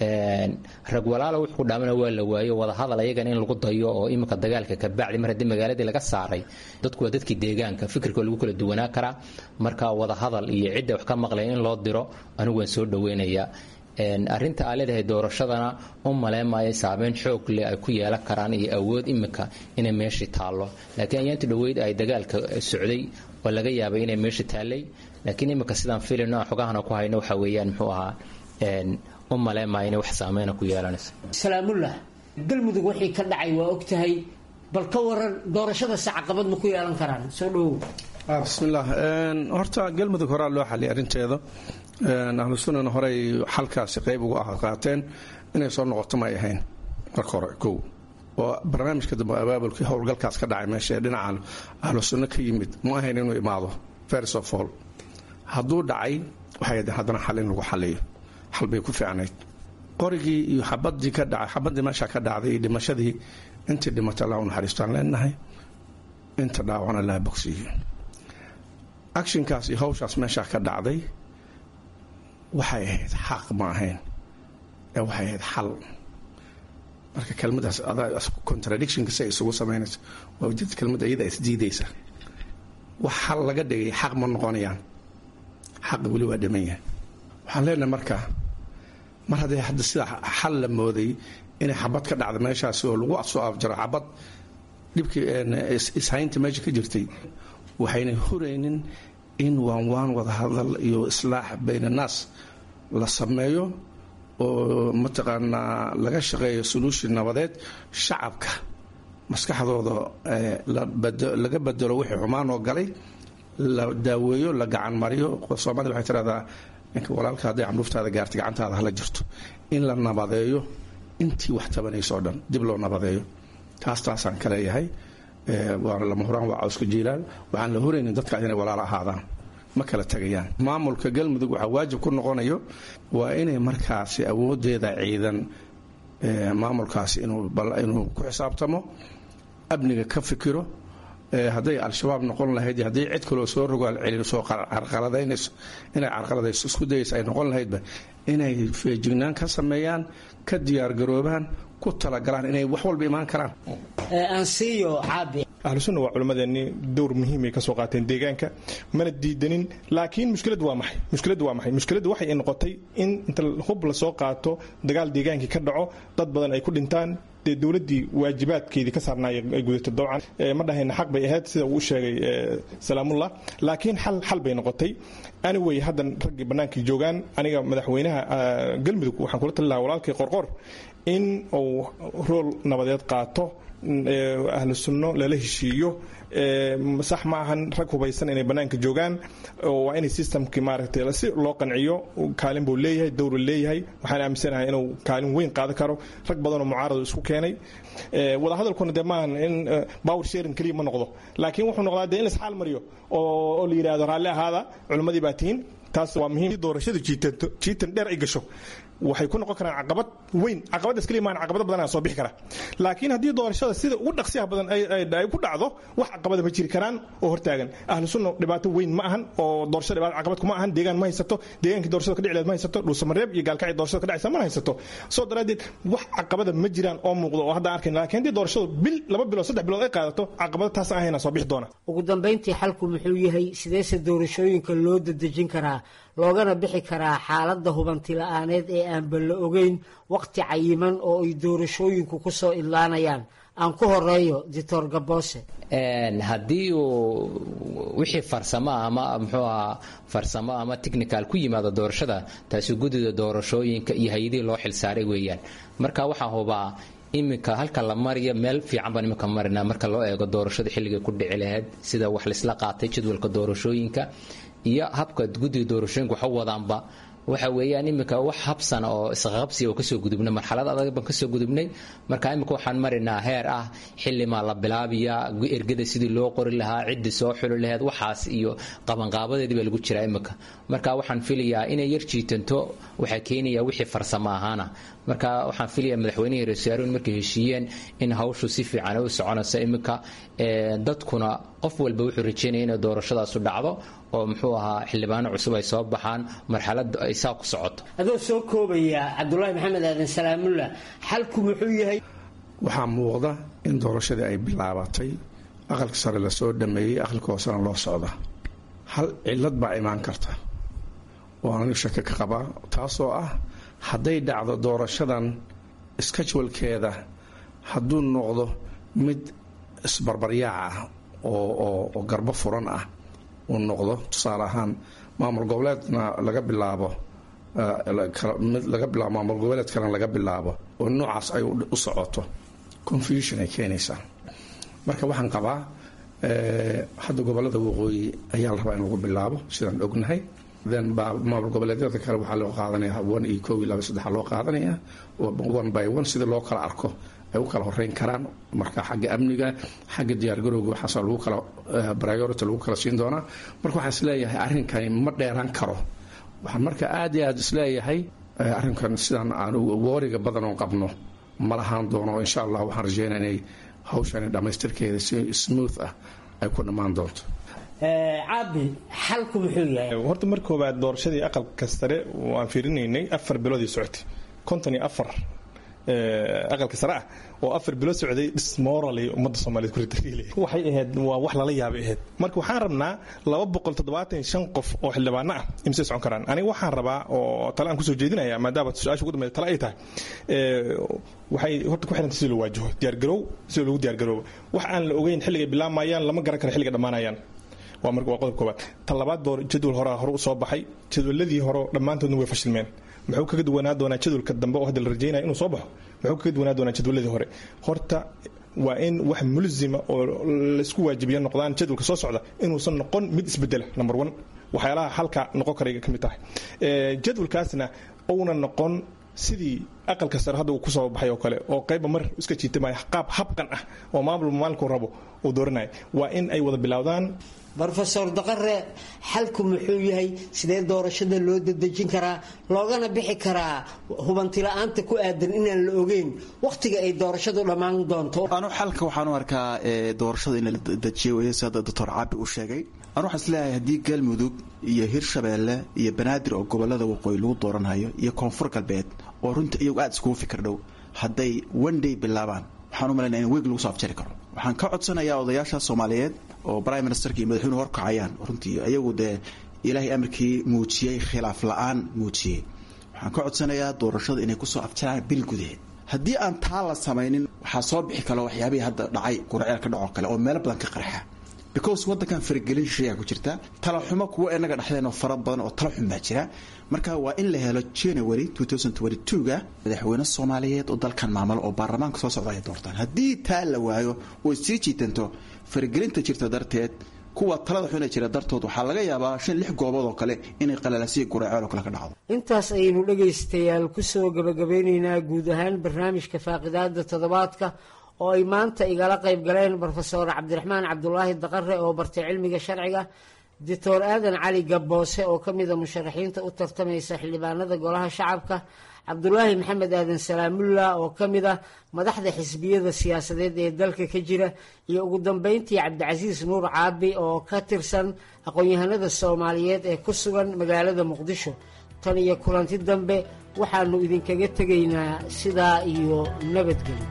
rag walaala wuxuu ku dhaamana waa la waayo wada hadal ayagana in lagu dayo oo iminka dagaalka ka bacdi mar haddii magaaladii laga saaray dadku waa dadkii deegaanka fikirka lagu kala duwanaa karaa marka wada hadal iyo cidda wax ka maqlaya in loo diro anigu waan soo dhaweynayaa arrinta aa leedahay doorashadana u maleemaayo saameyn xoog leh ay ku yeelan karaan iyo awood imika inay meeshii taallo laakiin ayaanti dhoweyd ay dagaalka socday oo laga yaabay inay meeshii taallay laakiin imika sidaan filino aan xogahana ku hayno waxa weeyaan muxuu ahaa u maleemaayo inay wax saameyna ku yeelanayso salaamullah galmudug wixii ka dhacay waa ogtahay bal ka waran doorashadase caqabad ma ku yeelan karaan soo dhowow bismillaah horta galmudug horaa loo xaliyay arrinteeda ahlu sunnana horey xalkaasi qayb ugu ah qaateen inay soo noqoto may ahayn marka hore kow oo barnaamijka dambe abaabulkii howlgalkaas ka dhacay meesha ee dhinaca ahlu sunno ka yimid ma ahayn inuu imaado first of all hadduu dhacay waxay haddana xal in lagu xaliyo xal bay ku fiicnayd qorigii iyo xabadii ka dhacay xabadii meesha ka dhacday iyo dhimashadii intii dhimatay allah u naxariistaan leenahay inta dhaawacna laa bogsiiyo actionkaas iyo hawshaas meeshaa ka dhacday waxay ahayd xaq ma ahayn ee waxay ahayd xal marka kelmadaas contradictionka si ay isugu samaynayso waa ujeeda kelmadda iyada isdiidaysa wax xal laga dhigay xaq ma noqonayaan xaqa weli waa dhiman yahay waxaan leenahay marka mar haddii hadda sida xal la mooday inay xabad ka dhacda meeshaasi oo lagu soo afjaro xabad dhibkii ishaynta meesha ka jirtay waxayna huraynin in waan waan wada hadal iyo islaax bayn annaas la sameeyo oo mataqaanaa laga shaqeeyo solution nabadeed shacabka maskaxdooda laga bedelo wixii xumaan oo galay la daaweeyo la gacan mariyo soomaalida waxay tiraahdaa ninka walaalka hadday candhuuftaada gaartay gacantaada hala jirto in la nabadeeyo intii wax tabanayso o dhan dib loo nabadeeyo taas taasaan ka leeyahay waana lama huraan waa cawska jiilaan waxaan la horaynin dadka inay walaalo ahaadaan ma kala tegayaan maamulka galmudug waxaa waajib ku noqonayo waa inay markaasi awoodeeda ciidan maamulkaasi inuu ku xisaabtamo amniga ka fikiro hadday al-shabaab noqon lahayd hadday cid kaloo soo rogaal celiso carqaladaynayso inay carqaladayso isku dayaysa ay noqon lahaydba inay feejignaan ka sameeyaan ka diyaargaroobaan ku talagalaan inay wax walba imaan karaan ansiyo caabi ahlusunna waa culimmadeennii dowr muhiimay ka soo qaateen deegaanka mana diidanin laakiin mushkiladdu waa maxay mushkiladdu waa maxay mushkiladdu waxay noqotay in inta hub la soo qaato dagaal deegaankii ka dhaco dad badan ay ku dhintaan dee dowladdii waajibaadkeedii ka saarnaay ay gudato dabcan ma dhahayna xaq bay ahayd sida uu sheegay salaamullah laakiin xal xal bay noqotay anyway haddan raggii bannaankii joogaan aniga madaxweynaha galmudug waxaan kula tali lahaa walaalkii qorqor in uu rool nabadeed qaato ahlu sunno lala heshiiyo sax ma ahan rag hubaysan inay bannaanka joogaan waa inay systemkii maaragtay si loo qanciyo kaalin buu leeyahay dowru leeyahay waxaan aaminsanahay inuu kaalin weyn qaadan karo rag badanoo mucaarado isku keenay wadahadalkuna dee maahan in power sharing keliya ma noqdo laakiin wuxuu noqdaa dee in laisxaal mariyo oo la yidhahdo raalli ahaada culimmadii baa tihiin taas waa muhiim doorashadu jiitanto jiitan dheer ay gasho waxay ku noqon karaan caqabad weyn caqabadaas keliya maan caqabado badan soo bixi kara laakiin haddii doorashada sida ugu dhaqsiyaha badan ay ku dhacdo wax caqabada ma jiri karaan oo hortaagan ahlu sunna dhibaato weyn ma ahan oo doorashada dhibaato caqabad kuma ahan deegaan ma haysato deegaankii doorashada ka dhici ma haysato dhuusamareeb iyo gaalkacii doorashada ka dhacaysa ma haysato soo daraaddeed wax caqabada ma jiraan oo muuqdo oo hadda arkayn laakiin haddii doorashadu bil laba bilood saddex bilood ay qaadato caqabada taas ahayna soo bixi doona ugu dambayntii xalku muxuu yahay sideese doorashooyinka loo dadejin karaa loogana bixi karaa xaaladda hubanti la-aaneed ee aanba la ogeyn waqti cayiman oo ay doorashooyinku ku soo idlaanayaan aan ku horeeyo doctor gaboose haddii uu wixii farsamo ama muxuu ahaa farsamo ama technical ku yimaado doorashada taasi guddida doorashooyinka iyo hay-adihii loo xilsaaray weeyaan marka waxaa hubaa iminka halka la mariyo meel fiican baan iminka marinaa marka loo eego doorashada xilligay ku dhici lahayd sida wax laisla qaatay jadwalka doorashooyinka iyo habka guddiga doorashooyinka waxa wadaanba waxa weeyaan iminka wax habsana oo isqaqabsiya oo kasoo gudubnay marxalad adag baan kasoo gudubnay marka iminka waxaan marinaa heer ah xilimaa la bilaabiya ergada sidii loo qori lahaa ciddii soo xuli lahayd waxaas iyo qabanqaabadeedii baa lagu jiraa iminka marka waxaan filayaa inay yar jiitanto waxaa keenaya wixii farsamo ahaana marka waxaan filayaa madaxweynihii reesaaruun markay heshiiyeen in hawshu si fiican u soconayso iminka dadkuna qof walba wuxuu rajeynaya inay doorashadaasu dhacdo oo muxuu ahaa xildhibaano cusub ay soo baxaan marxalada ay saa ku socoto adoo soo koobaya cabdulaahi maxamed aadan salaamulla xalku muxuu yahay waxaa muuqda in doorashadii ay bilaabatay aqalka sare lasoo dhameeyey aqalka hoosena loo socda hal cilad baa imaan karta oo anigu shake ka qabaa taasoo ah hadday dhacdo doorashadan skajwalkeeda hadduu noqdo mid isbarbaryaac ah oo garbo furan ah uu noqdo tusaale ahaan maamul goboleedna laga bilaabo mid laga bilaabo maamul goboleed kalena laga bilaabo oo noocaas ay u socoto confusion ay keenaysaa marka waxaan qabaa hadda gobolada waqooyi ayaa la rabaa in lagu bilaabo sidaan ognahay then maamul goboleedyada kale waxaa loo qaadanaya one iyo kow iyo laba saddexa loo qaadanaya one by one sida loo kala arko ay u kala horeyn karaan marka xagga amniga xagga diyaargarowga waxaas lagu kala priority lagu kala siin doonaa marka waxaan isleeyahay arrinkani ma dheeraan karo waxaan marka aad iyo aad isleeyahay arrinkan sidaan aan wooriga badan oo qabno ma lahaan doono insha allah waxaan rajeynaa inay hawshani dhammaystirkeeda si smooth ah ay ku dhammaan doonto caabi xalku muxuu yahay horta mar koobaad doorashadii aqalka sare waan fiirinaynay afar biloodii socotay konton iyo afar aqalka sare ah oo afar bilo socday dismorally ummadda soomaaliyeed ku ritariilay waxay ahayd waa wax lala yaabay ahayd marka waxaan rabnaa laba boqol toddobaatan shan qof oo xildhibaano ah imsay socon karaan aniga waxaan rabaa oo tale aan kusoo jeedinaya maadaama su-aasha ugu dambeya tale ay tahay waxay horta ku xiranta si loo waajaho diyaargarow sida lagu diyaargaroobo wax aan la ogeyn xilligay bilaamayaan lama garan karo xilliga dhammaanayaan waa marka waa qodob koobaad ta labaad boor jadwal horaa hore u soo baxay jadwaladii hore dhammaantoodna way fashilmeen muxuu kaga duwanaa doonaa jadwalka dambe oo hadda la rajaynaya inuu soo baxo muxuu kaga duwanaa doonaa jadwaladii hore horta waa in wax mulzima oo laysku waajibiya noqdaan jadwalka soo socda inuusan noqon mid isbedela number one waxyaalaha halka noqon karayga ka mid tahay jadwalkaasna uuna noqon sidii aqalka sare hadda uu kusoo baxay oo kale oo qayba mar iska jiitamaya qaab habqan ah oo maamul maalinkuu rabo uu dooranaya waa in ay wada bilowdaan rofeor daqare xalku muxuu yahay sidee doorashada loo dadejin karaa loogana bixi karaa hubantila'aanta ku aadan inaan la ogeyn wakhtiga ay doorashadu dhammaan doonto anu xalka waxaan u arkaa doorashada in la dejiyo wey sida doctor caabi uu sheegay anu waxaan isleeyahay haddii galmudug iyo hirshabeelle iyo banaadir oo gobolada waqooyi lagu dooranhayo iyo koonfur galbeed oo runta iyagu aad iskugu fikir dhow hadday one day bilaabaan waxaan u malaynaya in weeg lagu soo afjari karo waxaan ka codsanayaa odayaasha soomaaliyeed oo prime ministerka iyo madaxweynuhu horkacayaan runtii ayagu dee ilaahay amarkii muujiyey khilaaf la-aan muujiyey waxaan ka codsanayaa doorashada inay kusoo afjaraan bil gudaheed haddii aan taa la samaynin waxaa soo bixi kalo waxyaabihii hadda dhacay quraceel ka dhacoo kale oo meelo badan ka qarxa because waddankan faragelin shishayaa ku jirta talaxumo kuwa inaga dhexdeen oo fara badan oo tala xun baa jira marka waa in la helo january ga madaxweyne soomaaliyeed oo dalkan maamulo oo baarlamaanka soo socda ay doortaan haddii taa la waayo oo sii jiitanto faragelinta jirta darteed kuwa talada xuna jira dartood waxaa laga yaabaa shan lix goobood oo kale inay qalalaasiya guraaceel oo kale ka dhacdo intaas ayaynu dhegaystayaal kusoo gabagabeynaynaa guud ahaan barnaamijka faaqidaada toddobaadka oo ay maanta igala qayb galeen rofeor cabdiraxmaan cabdulaahi daqare oo bartay cilmiga sharciga doctor aadan cali gabboose oo ka mida musharaxiinta u tartamaysa xildhibaanada golaha shacabka cabdulaahi maxamed aadan salaamulla oo ka mid ah madaxda xisbiyada siyaasadeed ee dalka ka jira iyo ugu dambeyntii cabdicasiis nuur caabi oo ka tirsan aqoon-yahanada soomaaliyeed ee ku sugan magaalada muqdisho tan iyo kulanti dambe waxaanu idinkaga tegaynaa sidaa iyo nabadgelyo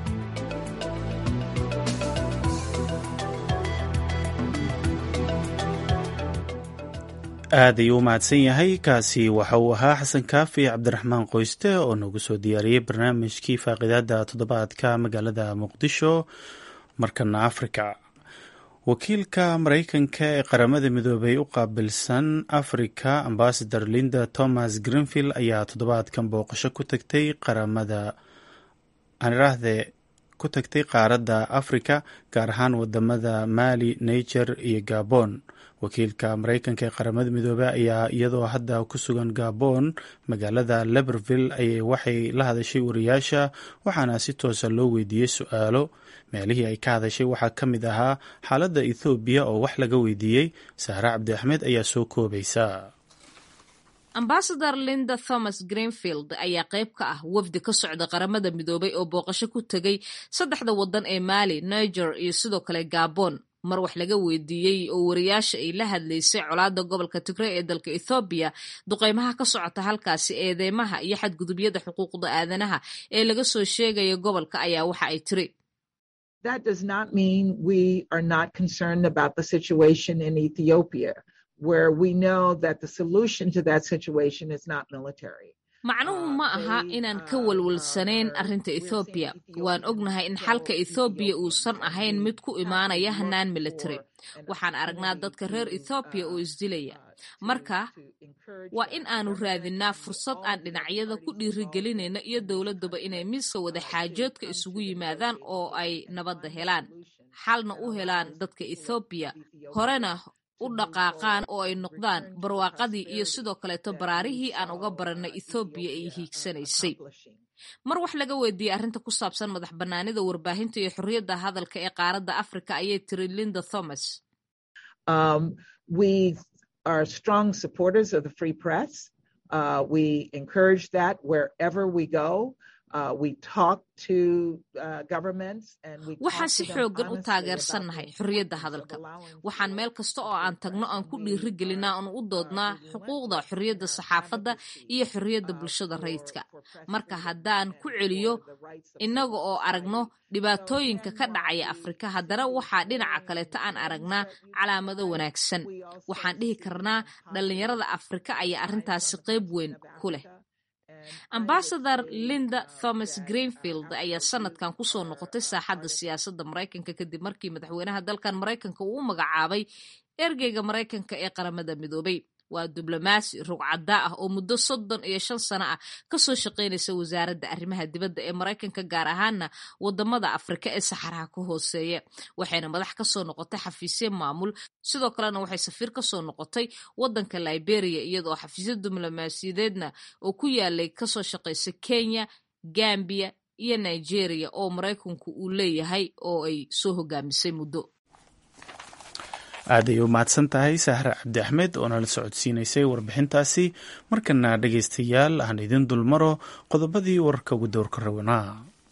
aad ayuu u mahadsan yahay kaasi waxa uu ahaa xasan kaafi cabdiraxmaan qoyste oo nagu soo diyaariyey barnaamijkii faaqidaada toddobaadka magaalada muqdisho markana afrika wakiilka maraykanka ee qaramada midoobay u qaabilsan afrika ambasador linda thomas greenfield ayaa toddobaadkan booqasho ku tagtay qaramada aaniraahde ku tagtay qaaradda afrika gaar ahaan wadamada mali niger iyo gabon wakiilka maraykanka ee qaramada midoobey ayaa iyadoo hadda ku sugan gabon magaalada leberville ayay waxay la hadashay wariyaasha waxaana si toosa loo weydiiyey su-aalo meelihii ay ka hadashay waxaa ka mid ahaa xaaladda ethoobiya oo wax laga weydiiyey saare cabdi axmed ayaa soo koobaysa ambasador linda thomas greenfield ayaa qayb ka ah wafdi ka socda qaramada midoobay oo booqasho ku tegay saddexda waddan ee mali niger iyo sidoo kale gabon mar wax laga weydiiyey oo wariyaasha ay la hadlaysay colaada gobolka tigray ee dalka ethoobiya duqeymaha ka socota halkaasi eedeymaha iyo xadgudubyada xuquuqda aadanaha ee laga soo sheegaya gobolka ayaa waxa ay tiri That does not mean we are not concerned about the situation in Ethiopia, where we know that the solution to that situation is not military. macnuhu ma aha inaan ka walwalsanayn arrinta ethoobiya waan ognahay in xalka ethoobiya uusan ahayn mid ku imaanaya hanaan military waxaan aragnaa dadka reer ethoobiya oo isdilaya marka waa in aanu raadinnaa fursad aan dhinacyada ku dhiirigelinayno iyo dowladduba inay miiska wada xaajoodka isugu yimaadaan oo ay nabadda helaan xalna u helaan dadka ethoobiya horena u dhaqaaqaan oo ay noqdaan barwaaqadii iyo sidoo kaleeto baraarihii aan uga barannay ethoobiya ay hiigsanaysay mar wax laga weydiiyey arrinta ku saabsan madax bannaanida warbaahinta iyo xorriyadda hadalka ee qaaradda afrika ayay tiri linda thomas Um, we are strong supporters of the free press. Uh, we encourage that wherever we go. Uh, we talk to uh, governments and we waxaan si xoogan u taageersannahay xorriyadda hadalka waxaan meel kasta oo aan tagno aan ku dhiiri gelinaa oon u doodnaa xuquuqda xorriyadda saxaafadda iyo xorriyadda bulshada rayidka marka haddaan ku celiyo innaga oo aragno dhibaatooyinka ka dhacaya afrika haddana waxaa dhinaca kaleeta aan aragnaa calaamado wanaagsan waxaan dhihi karnaa dhallinyarada afrika ayaa arrintaasi qayb weyn ku leh ambasador linda thomas greenfield ayaa sanadkan kusoo noqotay saaxadda siyaasadda maraykanka kadib markii madaxweynaha dalkan maraykanka uu u magacaabay ergeyga maraykanka ee qaramada midoobay waa diblomaasi rugcaddaa ah oo muddo soddon iyo shan sano ah kasoo shaqaynaysa wasaaradda arrimaha dibadda ee maraykanka gaar ahaana wadamada afrika ee saxaraha ka hooseeya waxayna madax kasoo noqotay xafiisyo maamul sidoo kalena waxay safiir kasoo noqotay wadanka liberia iyadoo xafiisyo diblomaasiyadeedna oo ku yaalay kasoo shaqaysa kenya gambia iyo nigeria oo maraykanku uu leeyahay oo ay soo hogaamisay muddo aad ay u mahadsan tahay sahre cabdi axmed oo nala socodsiinaysay warbixintaasi markana dhegaystayaal aan idin dulmaro qodobadii wararka ugu dowrka rawanaa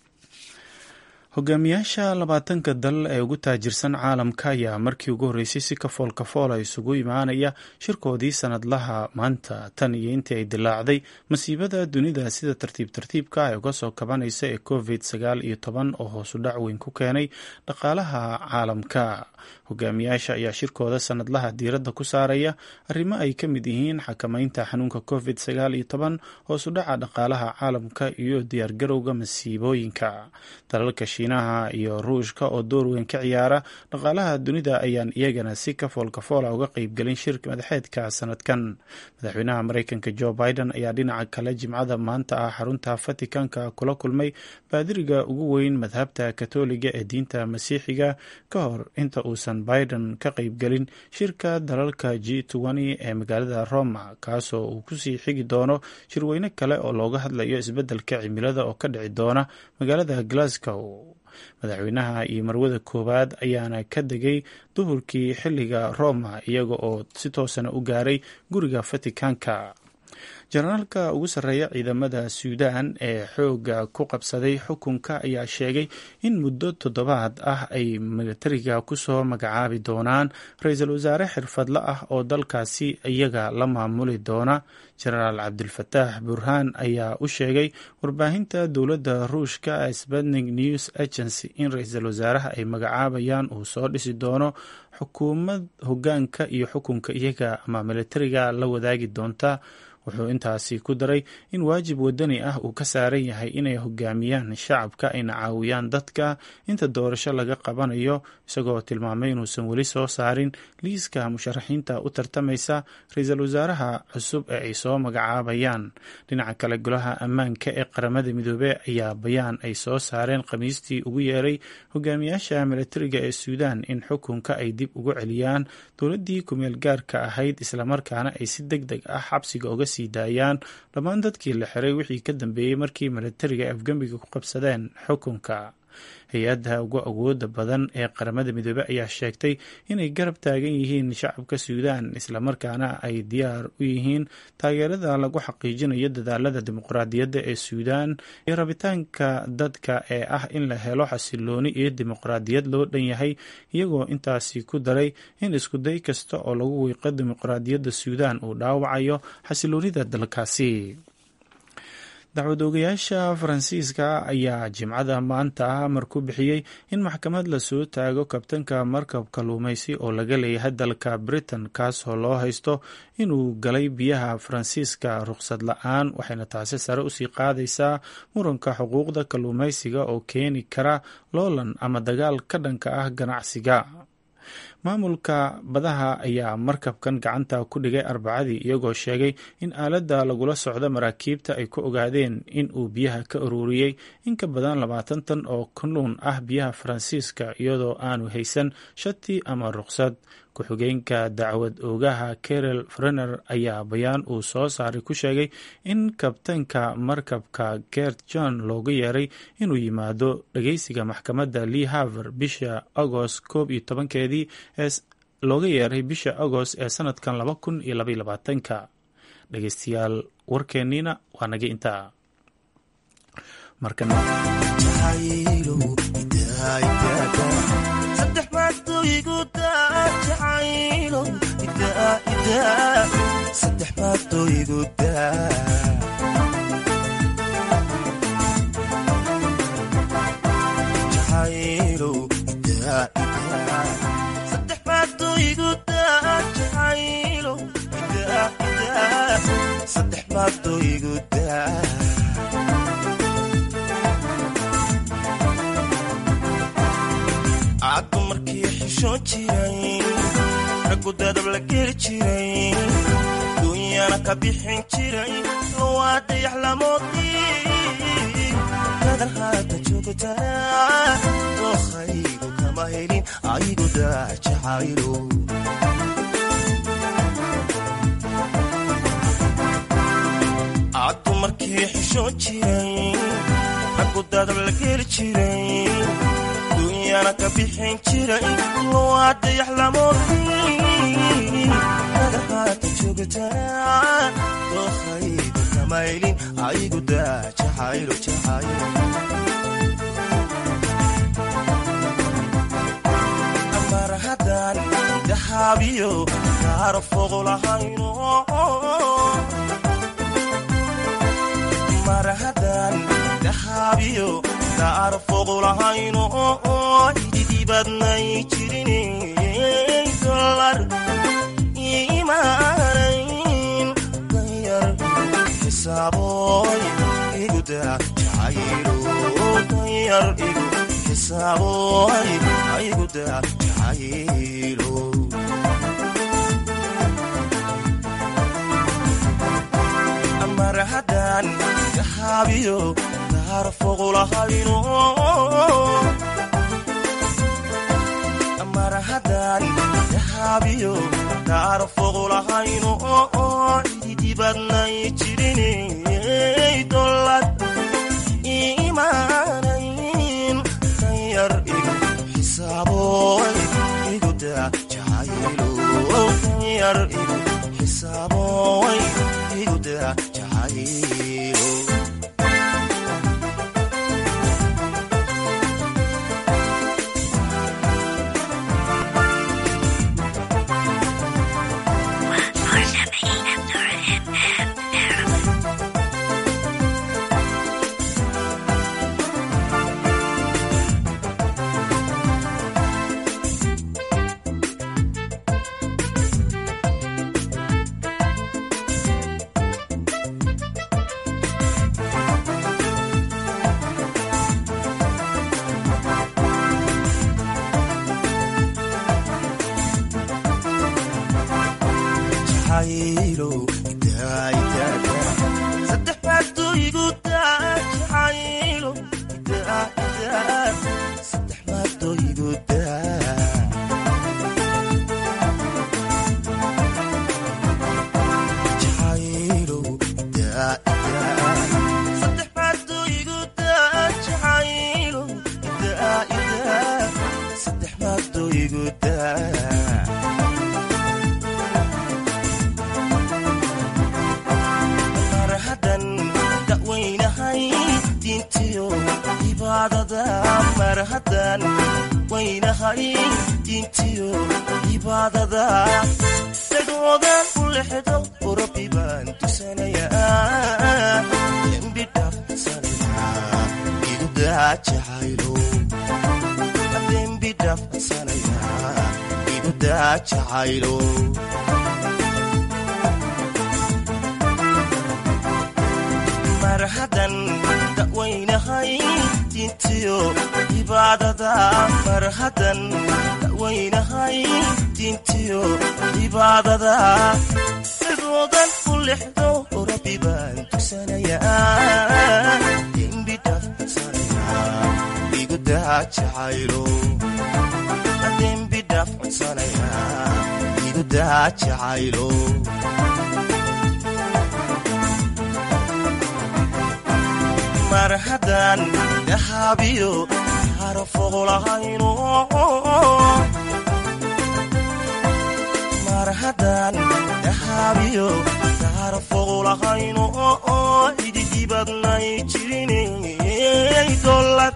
hogaamiyaasha labaatanka dal ee ugu taajirsan caalamka ayaa markii ugu horreysay si kafool kafoola isugu imaanaya shirkoodii sanadlaha maanta tan iyo intii ay dilaacday masiibada dunida sida tartiib tartiibka ay uga soo kabanaysa ee covid sagaal iyo toban oo hoosu dhac weyn ku keenay dhaqaalaha caalamka hogaamiyaasha ayaa shirkooda sanadlaha diiradda ku saaraya arrimo ay ka mid yihiin xakamaynta xanuunka covid sagaal iyo toban hoosu dhaca dhaqaalaha caalamka iyo diyaargarowga masiibooyinka dalalka shiinaha iyo ruushka oo door weyn ka ciyaara dhaqaalaha dunida ayaan iyagana si kafool kafoola uga qeybgelin shirka madaxeedka sanadkan madaxweynaha mareykanka jo biden ayaa dhinaca kale jimcada maanta ah xarunta vaticanka kula kulmay baadiriga ugu weyn madhabta katoliga ee diinta masiixiga ka hor inta uusan biden ka qeybgelin shirka dalalka g ee magaalada roma kaasoo uu kusii xigi doono shirweyne kale oo looga hadlayo isbeddelka cimilada oo ka dhici doona magaalada glasgow madaxweynaha iyo marwada koowaad ayaana ka degay duhurkii xilliga roma iyaga oo si toosana u gaaray guriga vaticanka jenaraalka ugu sarreeya ciidamada suudan ee xooga ku qabsaday xukunka ayaa sheegay in muddo toddobaad ah ay militariga kusoo magacaabi doonaan ra-iisul wasaare xirfadle ah oo dalkaasi iyaga la maamuli doona jenaraal cabdilfataax burhaan ayaa u sheegay warbaahinta dowladda ruushka sputnik news agency in ra-iisul wasaaraha ay magacaabayaan uu soo dhisi doono xukuumad hogaanka iyo xukunka iyaga ama militariga la wadaagi doonta wuxuu intaasi ku daray in waajib wadani ah uu ka saaran yahay inay hogaamiyaan shacabka ayna caawiyaan dadka inta doorasho laga qabanayo isagoo tilmaamay inuusan weli soo saarin liiska musharaxiinta u tartamaysa ra-iisul wasaaraha cusub ee ay soo magacaabayaan dhinaca kale golaha ammaanka ee qaramada midoobey ayaa bayaan ay soo saareen khamiistii ugu yeeray hogaamiyaasha militariga ee suudan in xukunka ay dib ugu celiyaan dowladdii kumeel gaarka ahayd islamarkaana ay si deg deg ah xabsiga uga sii daayaan dhammaan dadkii la xiray wixii ka dambeeyey markii militariga ay afgembiga ku qabsadeen xukunka hay-adda ugu awooda badan ee qaramada midoobey ayaa sheegtay inay garab taagan yihiin shacabka suudan islamarkaana ay diyaar u yihiin taageerada lagu xaqiijinayo dadaalada dimuqraadiyadda ee suudan iyo rabitaanka dadka ee ah in la helo xasilooni iyo dimuqraadiyad loo dhan yahay iyagoo intaasi ku daray in iskuday kasta oo lagu wiiqo dimuqraadiyadda suudan uu dhaawacayo xasiloonida dalkaasi dacwad oogayaasha faransiiska ayaa jimcada maanta amar ku bixiyey in maxkamad lasoo taago kabtanka markab kalluumaysi oo laga leeyahay dalka britain kaasoo loo haysto inuu galay biyaha faransiiska ruqsad la-aan waxayna taasi sare usii qaadaysaa muranka xuquuqda kalluumaysiga oo keeni kara loolan ama dagaal ka dhanka ah ganacsiga maamulka badaha ayaa markabkan gacanta ku dhigay arbacadii iyagoo sheegay in aaladda lagula socdo maraakiibta ay ku ogaadeen in uu biyaha ka ururiyey in ka badan labaatan tan oo kalluun ah biyaha faransiiska iyadoo aanu haysan shati ama ruqsad ku-xigeenka dacwad oogaha kerel frener ayaa bayaan uu soo saaray ku sheegay in kabtanka markabka gert john looga yeeray inuu yimaado dhageysiga maxkamadda lee haver bisha agost koob iyo tobankeedii ee looga yeeray bisha agost ee sanadkan laba kun iyo labaiyo labaatanka dhegeystayaal warkeenniina waa naga intaa markana caddu markii xishoon jiray raggu dadab la geli jiray dunyana ka bixin jiray waa dayax lamoodii dadan haata joogtaa dokhaygu kama helin aygu daajacaylo addu markii xishoon jiray raggu dadab la geli jiray dunyana ka bixin jiray waa dayax lamoodii dadan haata joogtaa dokhaygu kama helin aygu daajacaylo jacaylo mar haddaan dahaabiyo kaara fogo lahayno mar haddaan dahaabiyo kaara fogo lahayno ididibadnay jirin dolar imaanayn danyar xisaaboy iguda jacaylo danyar igu xisaaboy iguda jacaylo mar haddaan dahaabiyo kaara fogo lahayno mar haddaan dahaabiyo kaara fogo lahayno ididibadnay jirin dolad imaanayn danyar igu xisaaboy iguda jacaylo danyar igu xisaaboy iguda jacaylo mar haddan dawaynahay diintiyo cibaadada mar haddan dawaynahay diintiyo cibaadada sidoodan u lexdo rabbi baan tusanayaa dembi dhaafsanaya igu daa jacaylo dembi dhaaf codsanaya igu daa jacaylo mar haddaan dahaabiyo harafoqolahayno mar haddaan dahaabiyo harafoqolahayno ididibadnay jirinay dolad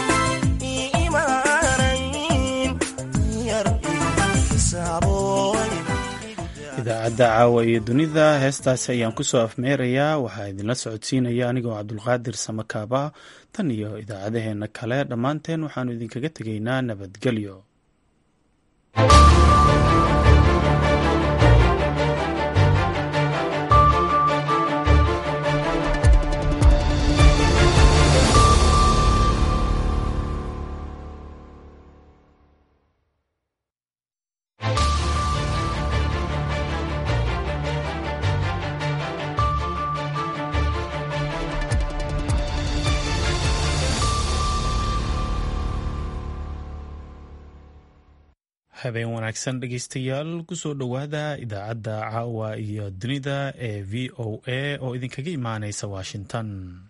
imaanayn yar xisaaboy idaacadda caawa iyo dunida heestaasi ayaan kusoo afmeerayaa waxaa idinla socodsiinaya anigoo cabdulqaadir samakaaba tan iyo idaacadaheenna kale dhammaanteen waxaannu idinkaga tegaynaa nabadgelyo habeen wanaagsan dhegeystayaal kusoo dhowaada idaacadda caawa iyo dunida ee v o a oo idinkaga imaaneysa washington